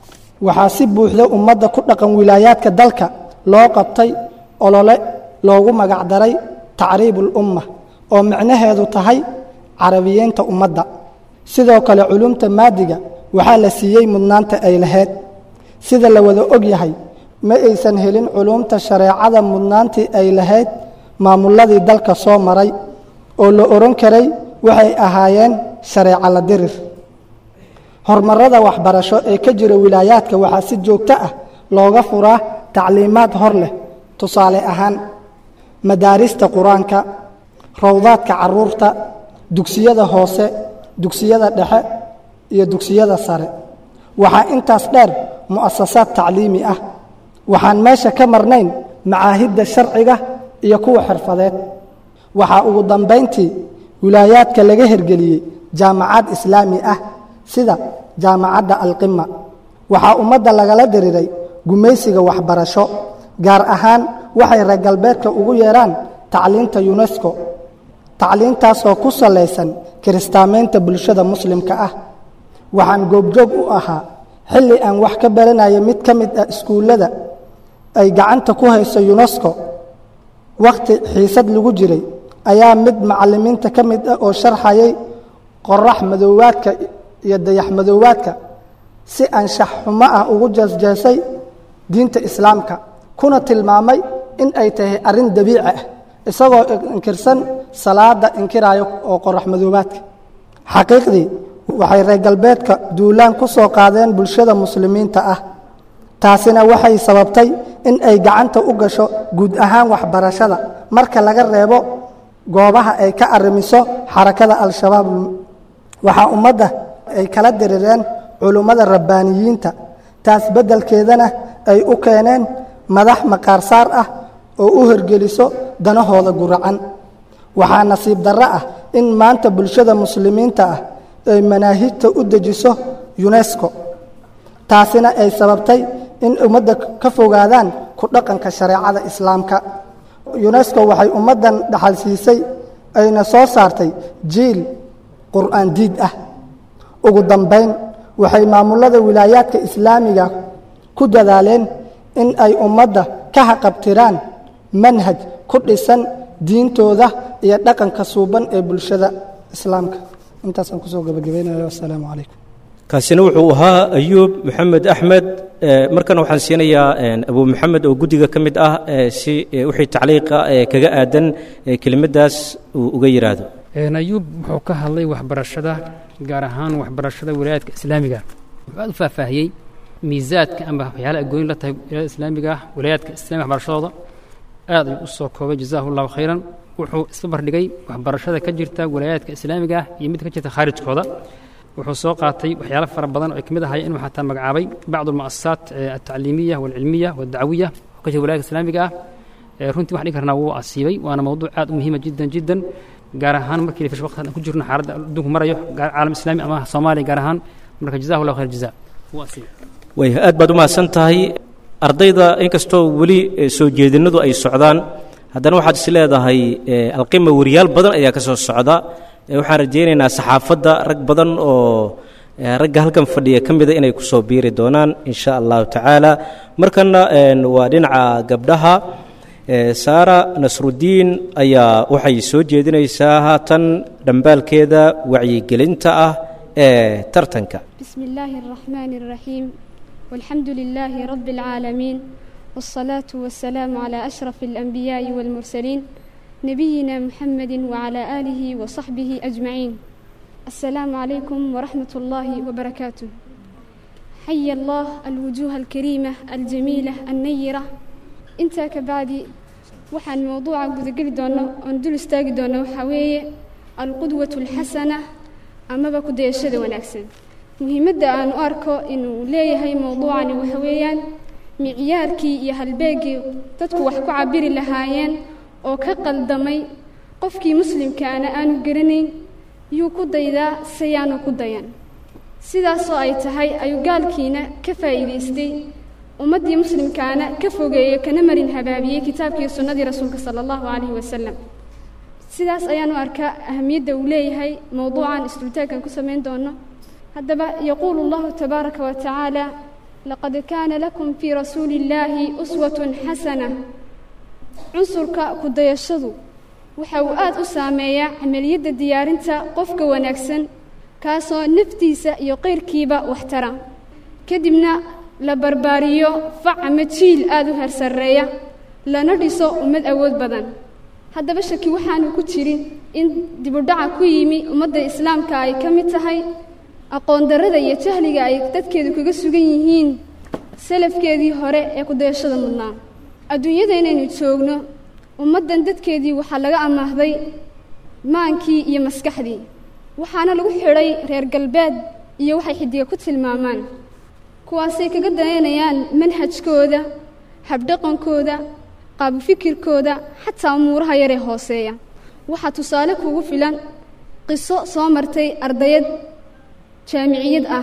waxaa si buuxda ummadda ku dhaqan wilaayaadka dalka loo qabtay olole loogu magacdaray tacriibul umma oo micnaheedu tahay carabiyeynta ummadda sidoo kale culumta maadiga waxaa la siiyey mudnaanta ay lahayd sida la wada og yahay ma aysan helin culumta shareecada mudnaantii ay lahayd maamulladii dalka soo maray oo la odhan karay waxay ahaayeen shareeco la dirir horumarada waxbarasho ee ka jira wilaayaadka waxaa si joogto ah looga furaa tacliimaad hor leh tusaale ahaan madaarista qur-aanka rowdaadka caruurta dugsiyada hoose dugsiyada dhexe iyo dugsiyada sare waxaa intaas dheer mu'asasaad tacliimi ah waxaan meesha ka marnayn macaahidda sharciga iyo kuwa xirfadeed waxaa ugu dambayntii wilaayaadka laga hergeliyey jaamacad islaami ah sida jaamacadda alqima waxaa ummadda lagala diriiray gumaysiga waxbarasho gaar ahaan waxay reer galbeedka ugu yeedhaan tacliinta yunesko tacliintaasoo ku salaysan kiristaamaynta bulshada muslimka ah waxaan goobjoog u ahaa xilli aan wax ka baranaya mid ka mid ah iskuullada ay gacanta ku hayso yunesko wakhti xiisad lagu jiray ayaa mid macallimiinta ka mid ah oo sharxayay qorax madoowaadka iyo dayax madoowaadka si anshax xumo ah ugu jeesjeesay diinta islaamka kuna tilmaamay in ay tahay arrin dabiici ah isagoo inkirsan salaada inkiraayo oo qorax madoobaadka xaqiiqdii waxay reer galbeedka duulaan ku soo qaadeen bulshada muslimiinta ah taasina waxay sababtay in ay gacanta u gasho guud ahaan waxbarashada marka laga reebo goobaha ay ka arrimiso xarakada al-shabaab waxaa ummadda ay kala dirireen culummada rabbaaniyiinta taas beddelkeedana ay u keeneen madax maqaarsaar ah oo u horgeliso danahooda guracan waxaa nasiib darro ah in maanta bulshada muslimiinta ah ay manaahijta u dejiso yunesko taasina ay sababtay in ummadda ka fogaadaan ku dhaqanka shareecada islaamka yunesko waxay ummaddan dhaxal siisay ayna soo saartay jiil qur'aan diid ah ugu dambayn waxay maamullada wilaayaadka islaamiga ku dadaaleen in ay ummadda ka haqabtiraan manhaj ku dhisan diintooda iyo dhaqanka suuban ee bulshada islaamka intaasaan kusoo gabagabaynayo assalaamu calaykum kaasina wuxuu ahaa ayuub maxamed axmed markana waxaan siinayaa abu maxamed oo guddiga ka mid ah si wixii tacliiqa kaga aadan kelimadaas uu uga yidhaahdo ayuub wuxuu ka hadlay waxbarashada gaar ahaan waxbarashada wilaayaadka islaamiga wuxuu aad u faahfaahiyey miisaadka ama waxyaalaha ay gooni la tahay wilaayada islaamiga ah wilaayaadka islamiga waxbarashadooda aad ayuu u soo koobay jazaahu llahu khayran wuxuu isla bardhigay waxbarashada ka jirta walaayaadka islaamiga ah iyo mid ka jirta khaarijkooda wuxuu soo qaatay waxyaalo fara badan oo ay ka mid ahay inuu xataa magacaabay bacdu almu'asasaat altacliimiya waalcilmiya waaldacwiya oo ka jira walaayaadka islaamiga ah runtii waxaan dhigi karnaa wuu asiibay waana mawduuc aad u muhiima jiddan jiddan gaar ahaan markii la fish waqti aan ku jirno xaaladda adduunku marayo caalam islaami ama soomaaliya gaar ahaan marka jazahu llahu khayr jaza wuu asiibay way aad baad u mahadsan tahay ardayda inkastoo weli soo jeedinadu ay socdaan haddana waxaad is leedahay alqima weriyaal badan ayaa ka soo socda waxaan rajaynaynaa saxaafadda rag badan oo ragga halkan fadhiya ka mida inay kusoo biiri doonaan in sha allahu tacaala markana waa dhinaca gabdhaha saara nasrudiin ayaa waxay soo jeedinaysaa haatan dhambaalkeeda wacyigelinta ah ee tartanka بسم الله الرحمن الرحيم والحمد لله رب العالمين والصلاة والسلام على أشرف الأنبياء والمرسلين نبينا محمد وعلى آله وصحبه أجمعين السلام عليكم ورحمة الله وبركاته حي الله الوجوه الكريمة الجميلة النيرة انت كبعدي waxaan mowduuca gudageli doono oon dul istaagi doono waxaa weeye alqudwatu alxasana amaba ku dayashada wanaagsan muhiimadda aan u arko inuu leeyahay mowduucani waxa weeyaan micyaarkii iyo halbeegii dadku wax ku cabiri lahaayeen oo ka qaldamay qofkii muslimkaana aanu garanayn yuu ku daydaa sayaanu ku dayan sidaasoo ay tahay ayuu gaalkiina ka faa'iidaystay ummaddii muslimkaana ka fogeeyo kana marin habaabiyey kitaabkii sunnadii rasuulka sala allahu calayhi wasalam sidaas ayaan u arkaa ahamiyadda uu leeyahay mowduucan isdultaagkan ku samayn doono haddaba yaquulu allahu tabaaraka wa tacaala laqad kaana lakum fii rasuuli illaahi uswatun xasana cunsurka ku-dayashadu waxa uu aad u saameeyaa camaliyadda diyaarinta qofka wanaagsan kaasoo naftiisa iyo qayrkiiba waxtara kadibna la barbaariyo fac ama jiil aada u hersarreeya lana dhiso ummad awood badan haddaba shaki waxaanu ku jirin in dibudhaca ku yimi ummadda islaamka ay ka mid tahay aqoondarrada iyo jahliga ay dadkeedu kaga sugan yihiin salafkeedii hore ee kudayashada mudnaa adduunyada inaynu joogno ummaddan dadkeedii waxaa laga amaahday maankii iyo maskaxdii waxaana lagu xidhay reer galbeed iyo waxay xidiga ku tilmaamaan kuwaasay kaga dayanayaan manhajkooda habdhaqankooda qaabufikirkooda xataa umuuraha yaree hooseeya waxaa tusaale kugu filan qiso soo martay ardayad jaamiciyad ah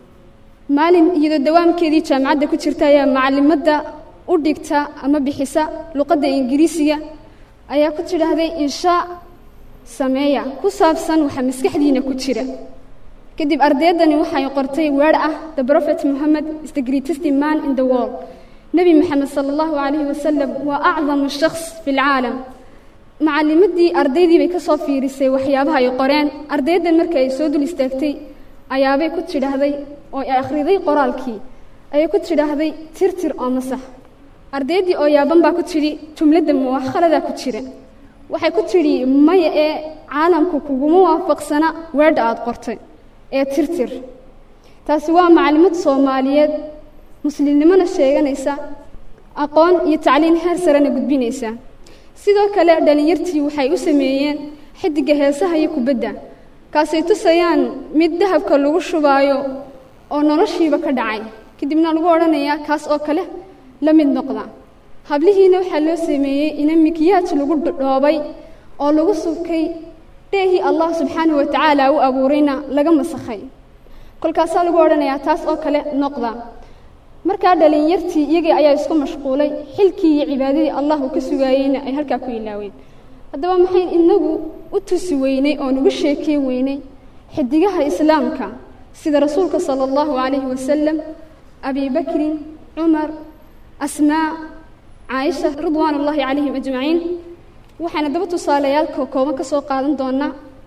maalin iyadoo dawaamkeedii jaamacadda ku jirta ayaa macalimadda u dhigta ama bixisa luqadda ingiriisiga ayaa ku tidhaahday inshaa sameeya ku saabsan waxa maskaxdiina ku jira kadib ardayaddani waxay qortay weer ah the prophet mohammed is the greatest man in the world nebi moxamed sala allahu calayhi wasalam waa acdamu shakhs fi lcaalam macalimaddii ardaydii bay ka soo fiirisay waxyaabaha ay qoreen ardayaddan markii ay soo dul istaagtay ayaabay ku tidhaahday oo ay akhriday qoraalkii ayay ku tidhaahday tirtir oo masax ardayaddii oo yaaban baa ku tidhi jumladda muwakhaladaa ku jira waxay ku tidhi maya ee caalamku kuguma waafaqsana weedha aada qortay ee tirtir taasi waa macalimad soomaaliyeed muslimnimona sheeganaysa aqoon iyo tacliin heer sarena gudbinaysa sidoo kale dhallinyartii waxay u sameeyeen xidigga heesaha iyo kubadda kaasay tusayaan mid dahabka lagu shubaayo oo noloshiiba ka dhacay kadibna lagu odhanayaa kaas oo kale la mid noqda hablihiina waxaa loo sameeyey ina mikiyaaj lagu dhoobay oo lagu subkay dheehii allah subxaanahu wa tacaala u abuurayna laga masakhay kolkaasaa lagu odhanayaa taas oo kale noqda markaa dhalinyartii iyagii ayaa isku mashquulay xilkii iyo cibaadadii allah uu ka sugaayeyna ay halkaa ku ilaaween haddaba maxayn inagu u tusi weynay oo nugu sheekey weynay xidigaha islaamka sida rasuulka sala allahu calayhi wasalam abi bakrin cumar asmaa caaisha ridwaan ullaahi calayhim ajmaciin waxayna daba tusaalayaalka kooban ka soo qaadan doonaa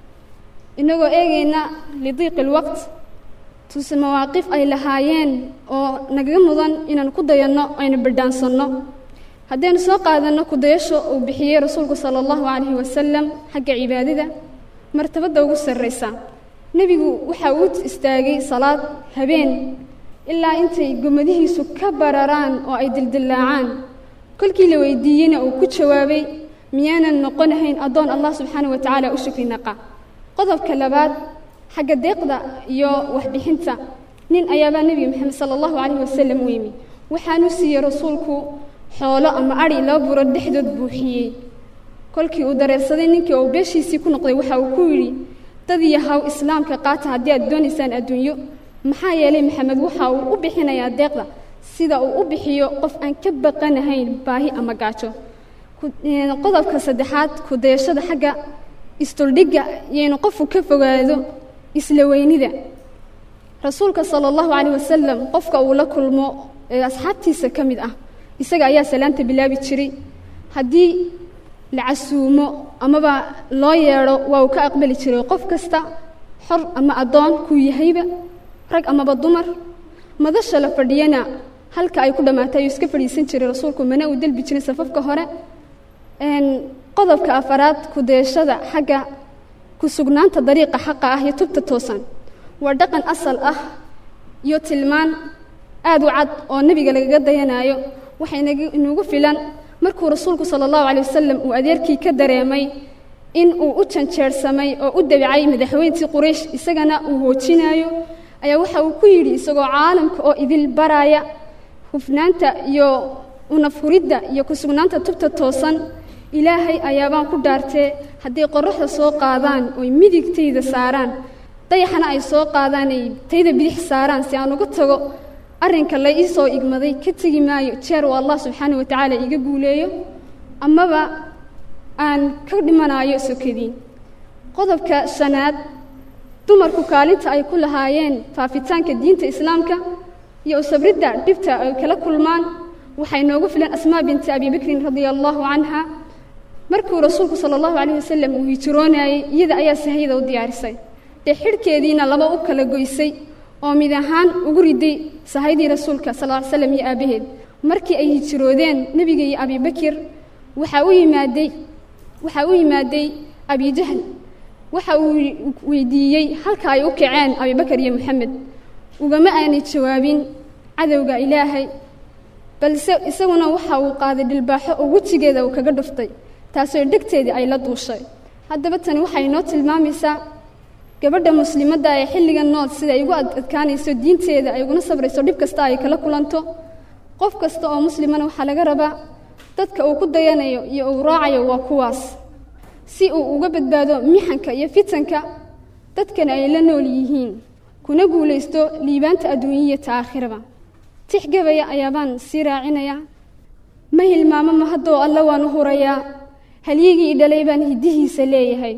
inagoo eegayna lidiiqi lwaqt tuse mawaaqif ay lahaayeen oo nagaga mudan inaan ku dayanno aynu bidhaansanno haddaynu soo qaadanno kudayasho uu bixiyey rasuulku sala allahu calayhi wasalam xagga cibaadada martabadda ugu sarraysa nebigu waxa uu istaagay salaad habeen ilaa intay gomadihiisu ka bararaan oo ay dildillaacaan kolkii la weydiiyeyna uu ku jawaabay miyaanan noqonahayn addoon allah subxaana wa tacaala u shukri naqa qodobka labaad xagga deeqda iyo waxbixinta nin ayaabaa nebiga moxamed sala allahu calayhi wasalam u yimi waxaanu siiyey rasuulku xoolo ama adhi laba buro dhexdood buuxiyey kolkii uu dareersaday ninkii uu beeshiisii ku noqday waxa uu ku yidhi dad yahaw islaamka qaata haddii aad doonaysaan adduunyo maxaa yeelay maxamed waxa uu u bixinayaa deeqda sida uu u bixiyo qof aan ka baqanahayn baahi ama gaajo qodobka saddexaad ku-dayashada xagga isduldhigga iyaynu qofku ka fogaado isla weynida rasuulka sala allahu calayh wasalam qofka uu la kulmo ee asxaabtiisa ka mid ah isaga ayaa salaanta bilaabi jiray haddii la casuumo amaba loo yeedho waa uu ka aqbali jiray qof kasta xor ama addoon kuu yahayba rag amaba dumar madasha la fadhiyana halka ay ku dhammaatay ayuu iska fadhiisan jiray rasuulku mana uu delbi jiray safafka hore qodobka afaraad ku-dayashada xagga ku sugnaanta dariiqa xaqa ah iyo tubta toosan waa dhaqan asal ah iyo tilmaan aad u cad oo nebiga lagaga dayanaayo waxay inagu filan markuu rasuulku sala allahu calay wasalam uu adeerkii ka dareemay in uu u janjeersamay oo u dabicay madaxweyntii quraysh isagana uu hoojinaayo ayaa waxa uu ku yidhi isagoo caalamka oo idil baraaya hufnaanta iyo unafuridda iyo ku sugnaanta tubta toosan ilaahay ayaabaan ku dhaartee hadday qorraxda soo qaadaan oy midigtayda saaraan dayaxana ay soo qaadaan ay tayda bidix saaraan si aan uga tago arrinka la ii soo igmaday ka tegi maayo jeer uu allah subxaana wa tacaala iiga guuleeyo amaba aan ka dhimanaayo sokadiin qodobka shanaad dumarku kaalinta ay ku lahaayeen faafitaanka diinta islaamka iyo usabridda dhibta ay kala kulmaan waxay noogu filan asmaa binti abi bakrin radia allaahu canha markuu rasuulku sala allahu calayh wasalam uu hijroonayey iyada ayaa sahayada u diyaarisay dee xidhkeediina laba u kala goysay oo mid ahaan ugu riday sahaydii rasuulka sal ll ly slam iyo aabbaheed markii ay hijroodeen nebiga iyo abibakir waxaa u yimaaday waxaa u yimaaday abijahl waxa uu weydiiyey halka ay u kaceen abibakar iyo moxamed ugama aanay jawaabin cadowga ilaahay balse isaguna waxa uu qaaday dhilbaaxo oo wejigeeda uu kaga dhuftay taasoo dhegteedii ay la duushay haddaba tani waxay inoo tilmaamaysaa gabadha muslimadda ee xilliga nool sida ay ugu adkaanayso diinteeda ay uguna sabrayso dhib kasta ay kala kulanto qof kasta oo muslimana waxaa laga rabaa dadka uu ku dayanayo iyo uu raacayo waa kuwaas si uu uga badbaado mixanka iyo fitanka dadkana ay la nool yihiin kuna guulaysto liibaanta adduunyaiyo ta aakhiraba tixgabaya ayaabaan sii raacinayaa ma hilmaamo ma haddoo alla waan u hurayaa halyigii i dhalay baan hiddihiisa leeyahay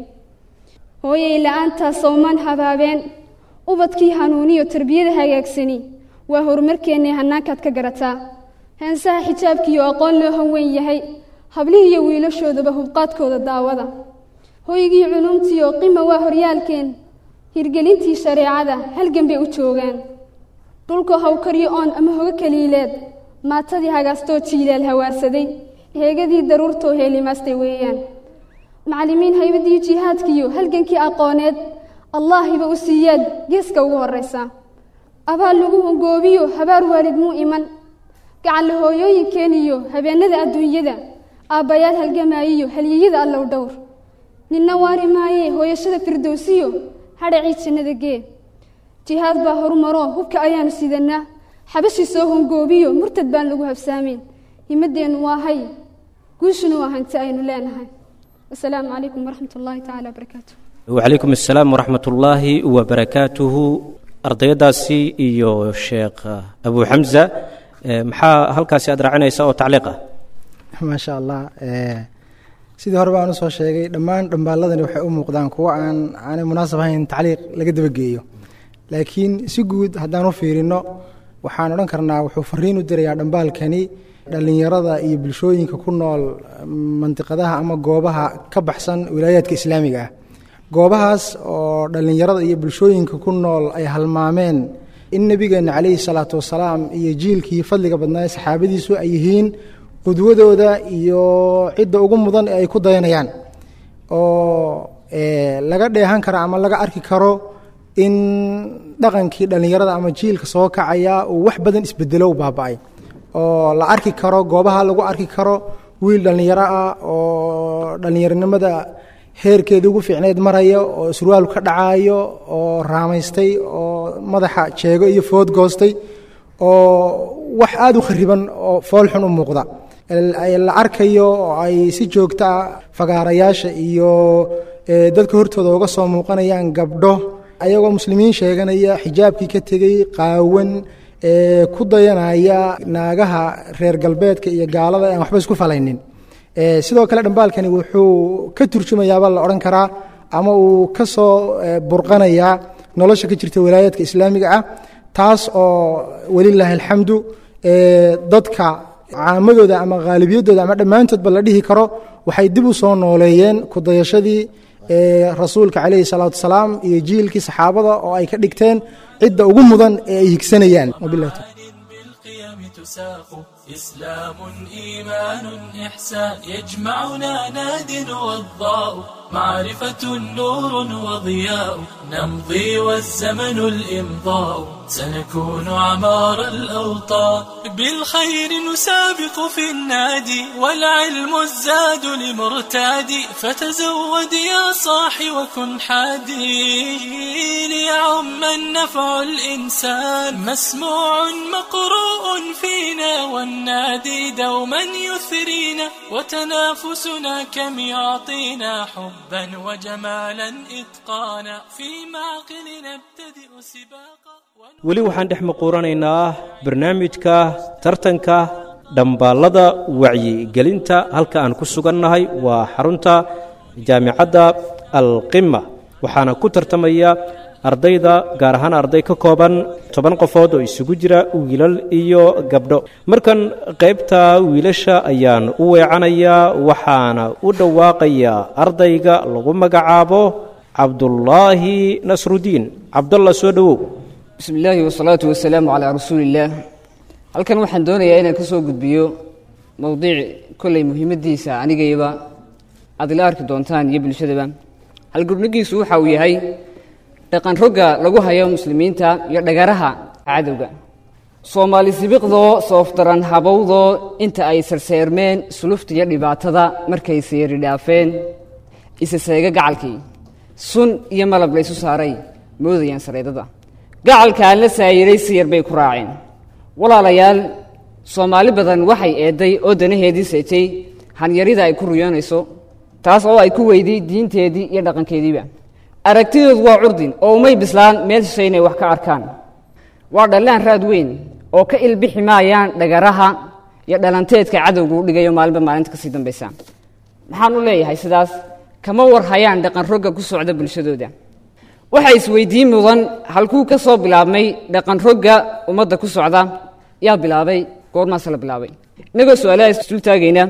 hooyay la'aantaas sowmaan habaabeen ubadkii hanuuniyo tarbiyada hagaagsani waa horumarkeennay hannaankaad ka garataa heensaha xijaabkiiyo aqoon loo hanweyn yahay hablihiiyo wiilashoodaba hubqaadkooda daawada hoygii culuumtiiyo qima waa horyaalkeen hirgelintii shareecada halgan bay u joogaan dhulka hawkaryo oon ama hogo kaliileed maatadii hagaastoo jiilaal hawaarsaday heegadii daruurtoo heelimaastay weeyaan macallimiin haybadii jihaadkiiyo halgankii aqooneed allaahiba u siiyaad geeska ugu horraysa abaal lagu hongoobiyo habaar waalid muu iman gacanla hooyooyinkeeniyo habeennada adduunyada aabbayaal halgamaayiyo halyeyada allow dhowr ninna waari maayee hooyashada firdowsiyo hadhacii jannada gee jihaad baa horumaroo hubka ayaanu sidannaa xabashi soo hongoobiyo murtad baan lagu habsaamayn himaddeennu waa hay guushuna waa hanti aynu leenahay wasalaamu calaykum waraxmat ullaahi tacaala wabarakaatu wacalaykum assalaam waraxmat ullaahi wabarakaatuhu ardayadaasi iyo sheekh abu xamza maxaa halkaasi aad raacinaysa oo tacliiq ah maasha allah sidii hore baan usoo sheegay dhammaan dhambaaladani waxay u muuqdaan kuwo aan aanay munaasab ahayn tacliiq laga dabageeyo laakiin si guud haddaan u fiirino waxaan odhan karnaa wuxuu fariin u dirayaa dhambaalkani dhallinyarada iyo bulshooyinka ku nool mandiqadaha ama goobaha ka baxsan wilaayaadka islaamiga ah goobahaas oo dhallinyarada iyo bulshooyinka ku nool ay halmaameen in nebigeenna calayhi salaatu wasalaam iyo jiilkii fadliga badnaa saxaabadiisu ay yihiin qudwadooda iyo cidda ugu mudan ee ay ku dayanayaan oo laga dheehan karo ama laga arki karo in dhaqankii dhallinyarada ama jiilka soo kacaya uu wax badan isbedelo u baaba'ay oo la arki karo goobaha lagu arki karo wiil dhallinyaro ah oo dhallinyaronimada heerkeeda ugu fiicneyd maraya oo surwaal ka dhacaayo oo raamaystay oo madaxa jeego iyo food goostay oo wax aada u khariban oo foolxun u muuqda la arkayo oo ay si joogta ah fagaarayaasha iyo dadka hortooda uga soo muuqanayaan gabdho ayagoo muslimiin sheeganaya xijaabkii ka tegey qaawan ku dayanaya naagaha reer galbeedka iyo gaalada aan waxba isku falaynin sidoo kale dhambaalkani wuxuu ka turjumayaaba la odhan karaa ama uu ka soo burqanayaa nolosha ka jirta walaayaadka islaamiga ah taas oo welilaahi alxamdu dadka caamadooda ama khaalibiyadooda ama dhammaantoodba la dhihi karo waxay dib u soo nooleeyeen kudayashadii rasuulka calayhi salaatu wasalaam iyo jiilkii saxaabada oo ay ka dhigteen cidda ugu mudan ee ay higsanayaan إسلام إيمان إحسان يجمعنا ناد وضاء معرفة نور وضياء نمضي والزمن الإمضاء سنكون عمار الأوطان بالخير نسابق في النادي والعلم الزاد لمرتادي فتزود يا صاحي وكن حادي ليعم النفع الإنسان مسموع مقروء فينا والنادي دوما يثرينا وتنافسنا كم يعطينا حبا وجمالا إتقانا في معقل نبتدئ سباقا weli waxaan dhex maquuranaynaa barnaamijka tartanka dhambaallada wacyigelinta halka aan ku sugannahay waa xarunta jaamicadda alqima waxaana ku tartamaya ardayda gaar ahaan arday ka kooban toban qofood oo isugu jira wiilal iyo gabdho markan qaybta wiilasha ayaan u weecanayaa waxaana u dhawaaqayaa ardayga lagu magacaabo cabdullaahi nasrudiin cabdalla soo dhowow bismi illaahi wasalaatu wasalaamu calaa rasuuliillaah halkan waxaan doonayaa inaan ka soo gudbiyo mowdiic kolley muhiimaddiisa anigayba aad ila arki doontaan iyo bulshadaba halgurnigiisu waxa uu yahay dhaqan rogga lagu hayo muslimiinta iyo dhagaraha cadowga soomaali sibiqdoo soofdaran habowdoo inta ay sarseermeen sulufta iyo dhibaatada markay seeri dhaafeen isa seega gacalkii sun iyo malab laysu saaray moodayaan sareedada gacalkaan la saayiray siyar bay ku raaceen walaalayaal soomaali badan waxay eedday oo danaheedii seetay hanyarida ay ku riyoonayso taas oo ay ku weyday diinteedii iyo dhaqankeediiba aragtidoodu waa curdin oo umay bislaan meel shishay inay wax ka arkaan waa dhallaan raad weyn oo ka ilbixi maayaan dhagaraha iyo dhalanteedka cadowgu u dhigayo maalinba maalinta kasii dambaysa maxaan u leeyahay sidaas kama war hayaan dhaqan rogga ku socda bulshadooda waxaa isweydiin mudan halkuu ka soo bilaabmay dhaqan rogga ummadda ku socda yaa bilaabay goormaase la bilaabay innagoo su-aalaha isdul taagayna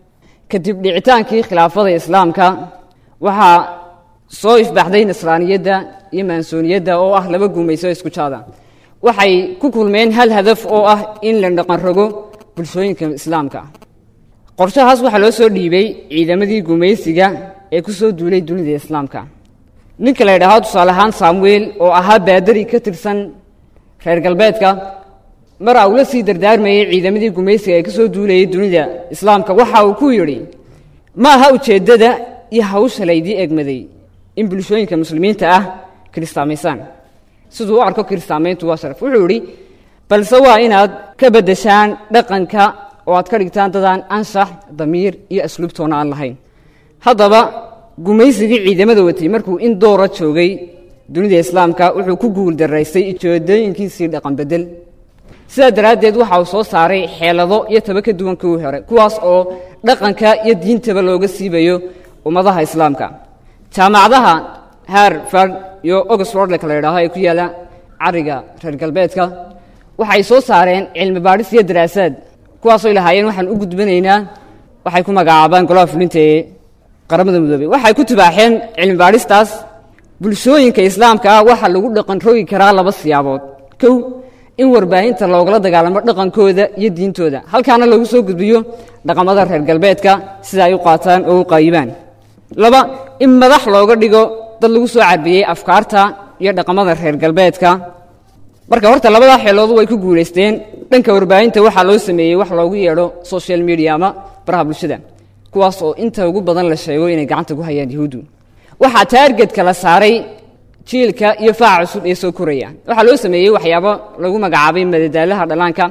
kadib dhicitaankii khilaafada islaamka waxaa soo ifbaxday nasraaniyadda iyo maansooniyadda oo ah laba guumayso isku jaada waxay ku kulmeen hal hadaf oo ah in la dhaqan rogo bulshooyinka islaamka qorshahaas waxaa loo soo dhiibay ciidamadii gumaysiga ee ku soo duulay dunida islaamka ninka la ydhaahdo tusaale ahaan samuel oo ahaa baadari ka tirsan reer galbeedka mara uu la sii dardaarmayey ciidamadii gumaysiga ee ka soo duulayay dunida islaamka waxa uu ku yidhi ma aha ujeeddada iyo hawsha laydii egmaday in bulshooyinka muslimiinta ah kiristaamaysaan siduu u arko kiristaamayntu waa sharaf wuxuu yidhi balse waa inaad ka beddeshaan dhaqanka oo aad ka dhigtaan dadaan anshax damiir iyo asluubtoona aan lahayn haddaba gumaysigii ciidamada watay markuu in doora joogay dunida islaamka wuxuu ku guul daraystay ujeedooyinkiisii dhaqan bedel sidaa daraaddeed waxa uu soo saaray xeelado iyo taba ka duwan kuwii hore kuwaas oo dhaqanka iyo diintaba looga siibayo ummadaha islaamka jaamacadaha harvard iyo oxfordlka la yidhaaho ee ku yaalla cariga reer galbeedka waxay soo saareen cilmi baadhis iyo daraasaad kuwaasoo lahaayeen waxaan u gudbanaynaa waxay ku magacaabaan golaha fulinta ee qaramada midoobey waxay ku tibaaxeen cilmi baadhistaas bulshooyinka islaamka ah waxaa lagu dhaqan rogi karaa laba siyaabood kow in warbaahinta loogala dagaalamo dhaqankooda iyo diintooda halkaana lagu soo gudbiyo dhaqamada reer galbeedka sida ay u qaataan oo u qaayibaan laba in madax looga dhigo dad lagu soo carbiyey afkaarta iyo dhaqamada reer galbeedka marka horta labadaa xeeloodu way ku guulaysteen dhanka warbaahinta waxaa loo sameeyey wax loogu yeedho social media ama baraha bulshada kuwaas oo inta ugu badan la sheego inay gacanta ku hayaan yahuuddu waxaa taargetka la saaray jiilka iyo faaca cusub ee soo koraya waxaa loo sameeyey waxyaabo lagu magacaabay madadaalaha dhallaanka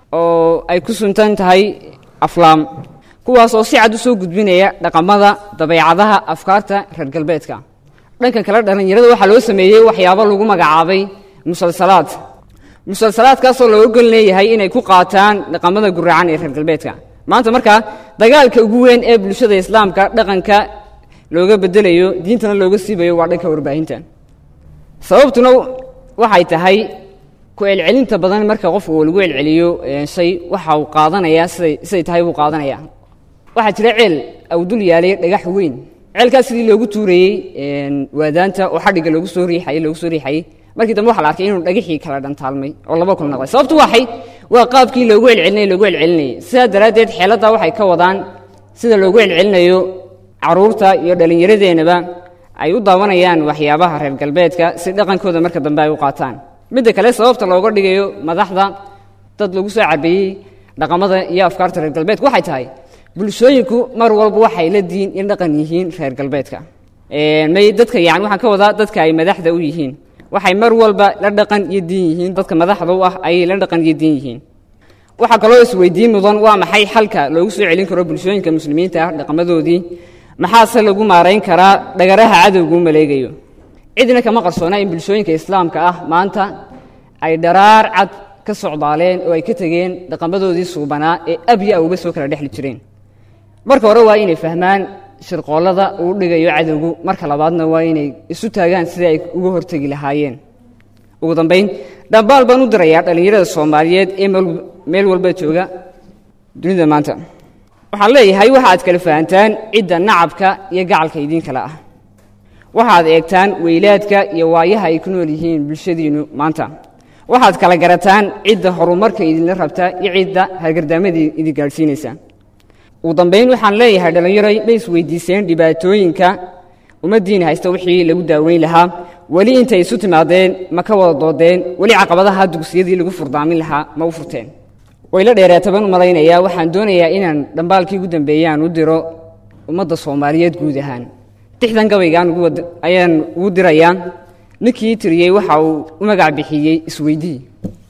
oo ay ku suntan tahay aflaam kuwaas oo si cad u soo gudbinaya dhaqamada dabeecadaha afkaarta reer galbeedka dhankan kale dhallinyarada waxaa loo sameeyey waxyaabo lagu magacaabay musalsalaad musalsalaadkaasoo looga gol leeyahay inay ku qaataan dhaqamada guracan ee reer galbeedka maanta markaa dagaalka ugu weyn ee bulshada islaamka dhaqanka looga bedelayo diintana looga siibayo waa dhanka warbaahinta sababtuna waxay tahay ku celcelinta badan marka qofka uu lagu celceliyo shay waxa uu qaadanayaa siday siday tahay buu qaadanayaa waxaa jira ceel au dul yaalay dhagax weyn ceelkaas sidii loogu tuurayey waadaanta oo xadhigga loogu soo riixayey loogu soo riixayey markii dambe waxa la arkay inuu dhagaxii kala dhantaalmay oo laba kun noqday sababtu waxay waa qaabkii loogu celcelinayay loogu celcelinayay sidaa daraaddeed xeeladda waxay ka wadaan sida loogu celcelinayo caruurta iyo dhallinyaradeenaba ay u daawanayaan waxyaabaha reer galbeedka si dhaqankooda marka dambe ay u qaataan midda kale sababta looga dhigayo madaxda dad lagu soo cabeeyey dhaqamada iyo afkaarta reer galbeedka waxay tahay bulshooyinku mar walba waxay la diin in dhaqan yihiin reer galbeedka may dadka yani waxaan ka wadaa dadka ay madaxda u yihiin waxay mar walba la dhaqan iyo diin yihiin dadka madaxda u ah ayay la dhaqan iyo diin yihiin waxaa kaloo isweydiin mudan waa maxay xalka loogu soo celin karo bulshooyinka muslimiinta ah dhaqamadoodii maxaase lagu maarayn karaa dhagaraha cadowgu maleegayo cidna kama qarsoona in bulshooyinka islaamka ah maanta ay dharaar cad ka socdaaleen oo ay ka tegeen dhaqamadoodii suubanaa ee abya awba soo kala dhexli jireen marka hore waa inay fahmaan shirqoollada uu dhigayo cadowgu marka labaadna waa inay isu taagaan sidai ay uga hortegi lahaayeen ugu dambayn dhambaal baan u dirayaa dhallinyarada soomaaliyeed ee meel walba jooga dunida maanta waxaan leeyahay waxaad kala fahantaan cidda nacabka iyo gacalka idiinkale ah waxaad eegtaan weylaadka iyo waayaha ay ku nool yihiin bulshadiinnu maanta waxaad kala garataan cidda horumarka idinla rabta iyo cidda hargardaamadii idin gaadhsiinaysa ugu dambayn waxaan leeyahay dhallinyaro ma isweydiiseen dhibaatooyinka ummaddiina haysta wixii lagu daaweyn lahaa weli intay isu timaadeen ma ka wada doodeen weli caqabadaha dugsiyadii lagu furdaamin lahaa ma u furteen wayla dheeraataban u malaynayaa waxaan doonayaa inaan dhambaalkii ugu dambeeyaan u diro ummadda soomaaliyeed guud ahaan dixdan gabaygaan ayaan ugu dirayaa ninkii tiriyey waxa uu u magac bixiyey isweydii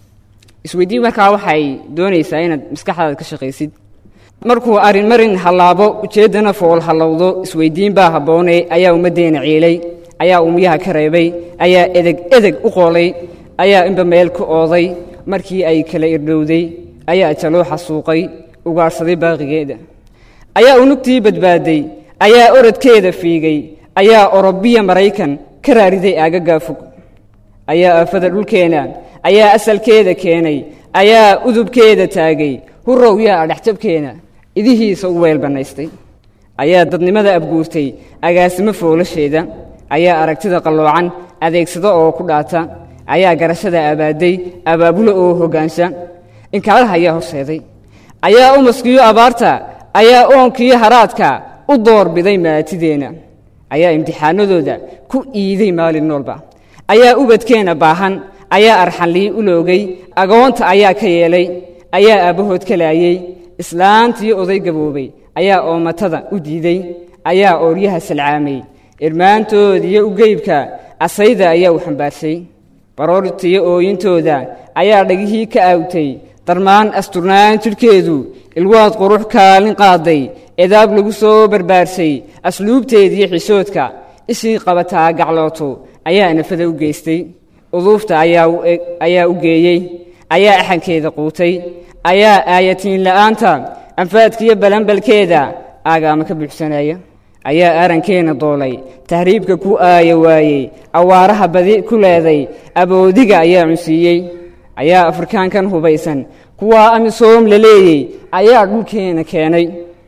isweydii markaa waxay doonaysaa inaad maskaxdaada ka shaqaysid markuu arrin marin hallaabo ujeeddana fool hallowdo isweyddiin baa habboonay ayaa ummaddeena ciilay ayaa umyaha ka reebay ayaa edeg edeg u qoolay ayaa inba meel ku ooday markii ay kala irdhowday ayaa jaloo xasuuqay ugaadhsaday baaqigeeda ayaa unugtii badbaaday ayaa orodkeeda fiigay ayaa orobiya maraykan ka raariday aagagaa fog ayaa aafada dhulkeena ayaa asalkeeda keenay ayaa udubkeeda taagay hurrow yaa adhexjabkeena idihiisa u weel bannaystay ayaa dadnimada abguurtay agaasimo foolasheeda ayaa aragtida qalloocan adeegsado oo ku dhaata ayaa garashada abaadday abaabulo oo hoggaansha inkaalaha ayaa horseeday ayaa umaskiyo abaarta ayaa oonkiyo haraadka u doorbiday maatideenna ayaa imtixaanadooda ku iiday maalin noolba ayaa ubadkeenna baahan ayaa arxanlii u loogay agoonta ayaa ka yeelay ayaa aabbahood ka laayey islaantii oday gaboobay ayaa oomatada u diiday ayaa ooryaha salcaamay irmaantoodiyo ugeybka asayda ayaa u xambaarshay baroortiyo ooyintooda ayaa dhagihii ka aawtay darmaan asturnaan jidhkeedu ilwaad qurux kaalin qaaday edaab lagu soo barbaarshay asluubteediyo xishoodka ishii qabataa gaclooto ayaa nafada u geystay uduufta ayaa u geeyey ayaa axankeeda quutay ayaa aayatiin la'aanta anfaadkiyo balanbalkeeda aagaama ka buuxsanaya ayaa arankeenna doolay tahriibka ku aaya waayey awaaraha badi ku leeday aboodiga ayaa cunsiiyey ayaa afrikaankan hubaysan kuwaa amisoom la leeyey ayaa dhulkeenna keenay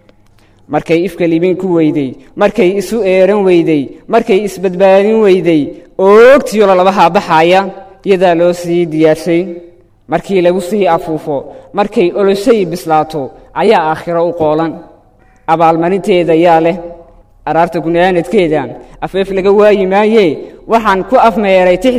markay ifka libin ku weydey markay isu eeran weydey markay isbadbaadin weydey oogtiyo lalabahaa baxaaya iyadaa loo sii diyaarshay markii lagu sii afuufo markay oloshay bislaato ayaa aakhiro u qoolan abaalmarinteeda yaa leh araarta gunaanadkeeda afeef laga waayi maayee waxaan ku afmeeray tixda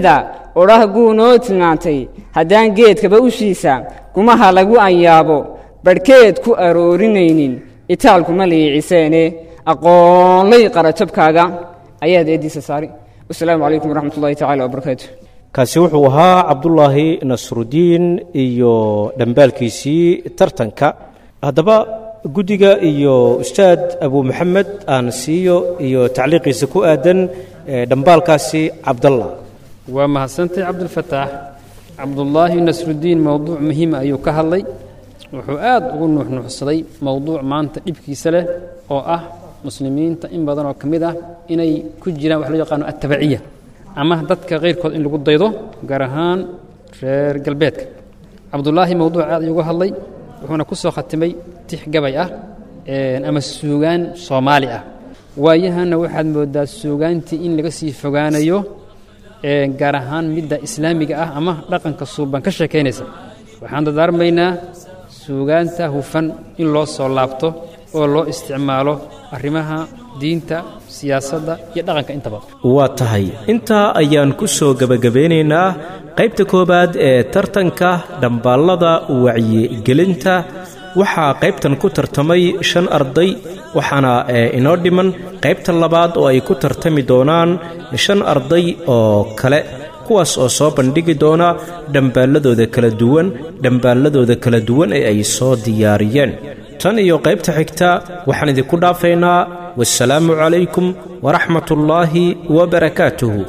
odhah guu noo tilmaantay haddaan geedkaba ushiisa kumaha lagu anyaabo badhkeed ku aroorinaynin itaalkuma liiciseene aqoonlay qarajabkaaga ayaad eeddiisa saari wasalaamu calaykum waraxmat ullahi tacala wabarakaatu kaasi wuxuu ahaa cabdulaahi nasrudiin iyo dhambaalkiisii tartanka haddaba guddiga iyo ustaad abu maxamed aan siiyo iyo tacliiqiisa ku aadan dhambaalkaasi cabdalla waa mahadsantay cabdulfataax cabdullaahi nasrudiin mowduuc muhiima ayuu ka hadlay wuxuu aad ugu nuuxnuuxsaday mowduuc maanta dhibkiisa leh oo ah muslimiinta in badan oo ka mid ah inay ku jiraan wax loo yaqaano attabaciya ama dadka kayrkood in lagu daydo gaar ahaan reer galbeedka cabdullaahi mowduuc aad ayuu uga hadlay wuxuuna ku soo khatimay tix gabay ah ama suugaan soomaali ah waayahanna waxaad mooddaa suugaantii in laga sii fogaanayo gaar ahaan midda islaamiga ah ama dhaqanka suuban ka sheekaynaysa waxaan dadaarmaynaa suugaanta hufan in loo soo laabto oo loo isticmaalo arrimaha diinta siyaasadda iyo dhaqanka intaba waa tahay intaa ayaan ku soo gebagabeynaynaa qaybta koowaad ee tartanka dhambaallada wacyigelinta waxaa qaybtan ku tartamay shan arday waxaana inoo dhiman qaybta labaad oo ay ku tartami doonaan shan arday oo kale kuwaas oo soo bandhigi doona dhambaalladooda kala duwan dhambaalladooda kala duwan ee ay soo diyaariyeen tan iyo qaybta xigta waxaan idinku dhaafaynaa wasalaamu calaykum waraxmat ullaahi wabarakaatuhu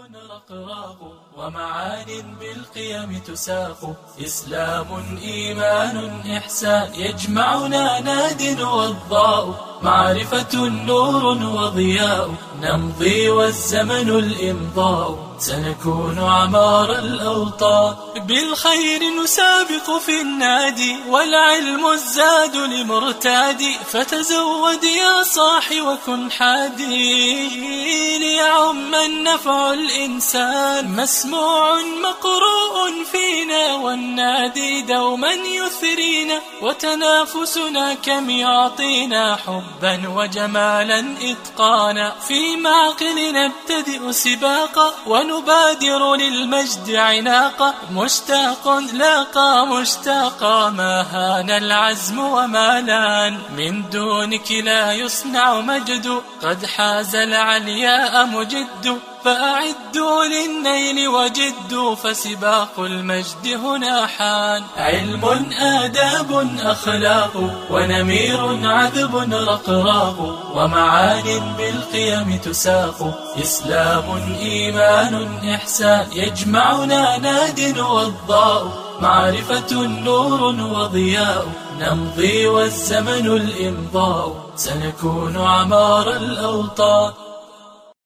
ومعان بالقيم تساق إسلام إيمان إحسان يجمعنا ناد والضاء معرفة نور وضياء نمضي والزمن الإمضاء سنكون عمار الأوطان بالخير نسابق في النادي والعلم الزاد لمرتادي فتزود يا صاح وكن حادي ليعم النفع الإنسان مسموع مقروء فينا والنادي دوما يثرينا وتنافسنا كم يعطينا حبا وجمالا إتقانا في معقل نبتدئ سباقا ونبادر للمجد عناقا مشتاق لاقى مشتاقا ما هان العزم وما لان من دونك لا يصنع مجد قد حاز العلياء مجد فأعدوا للنيل وجدوا فسباق المجد هنا حان علم آداب أخلاق ونمير عذب رقراق ومعان بالقيم تساق إسلام إيمان إحسان يجمعنا ناد والضاء معرفة نور وضياء نمضي والزمن الإمضاء سنكون عمار الأوطان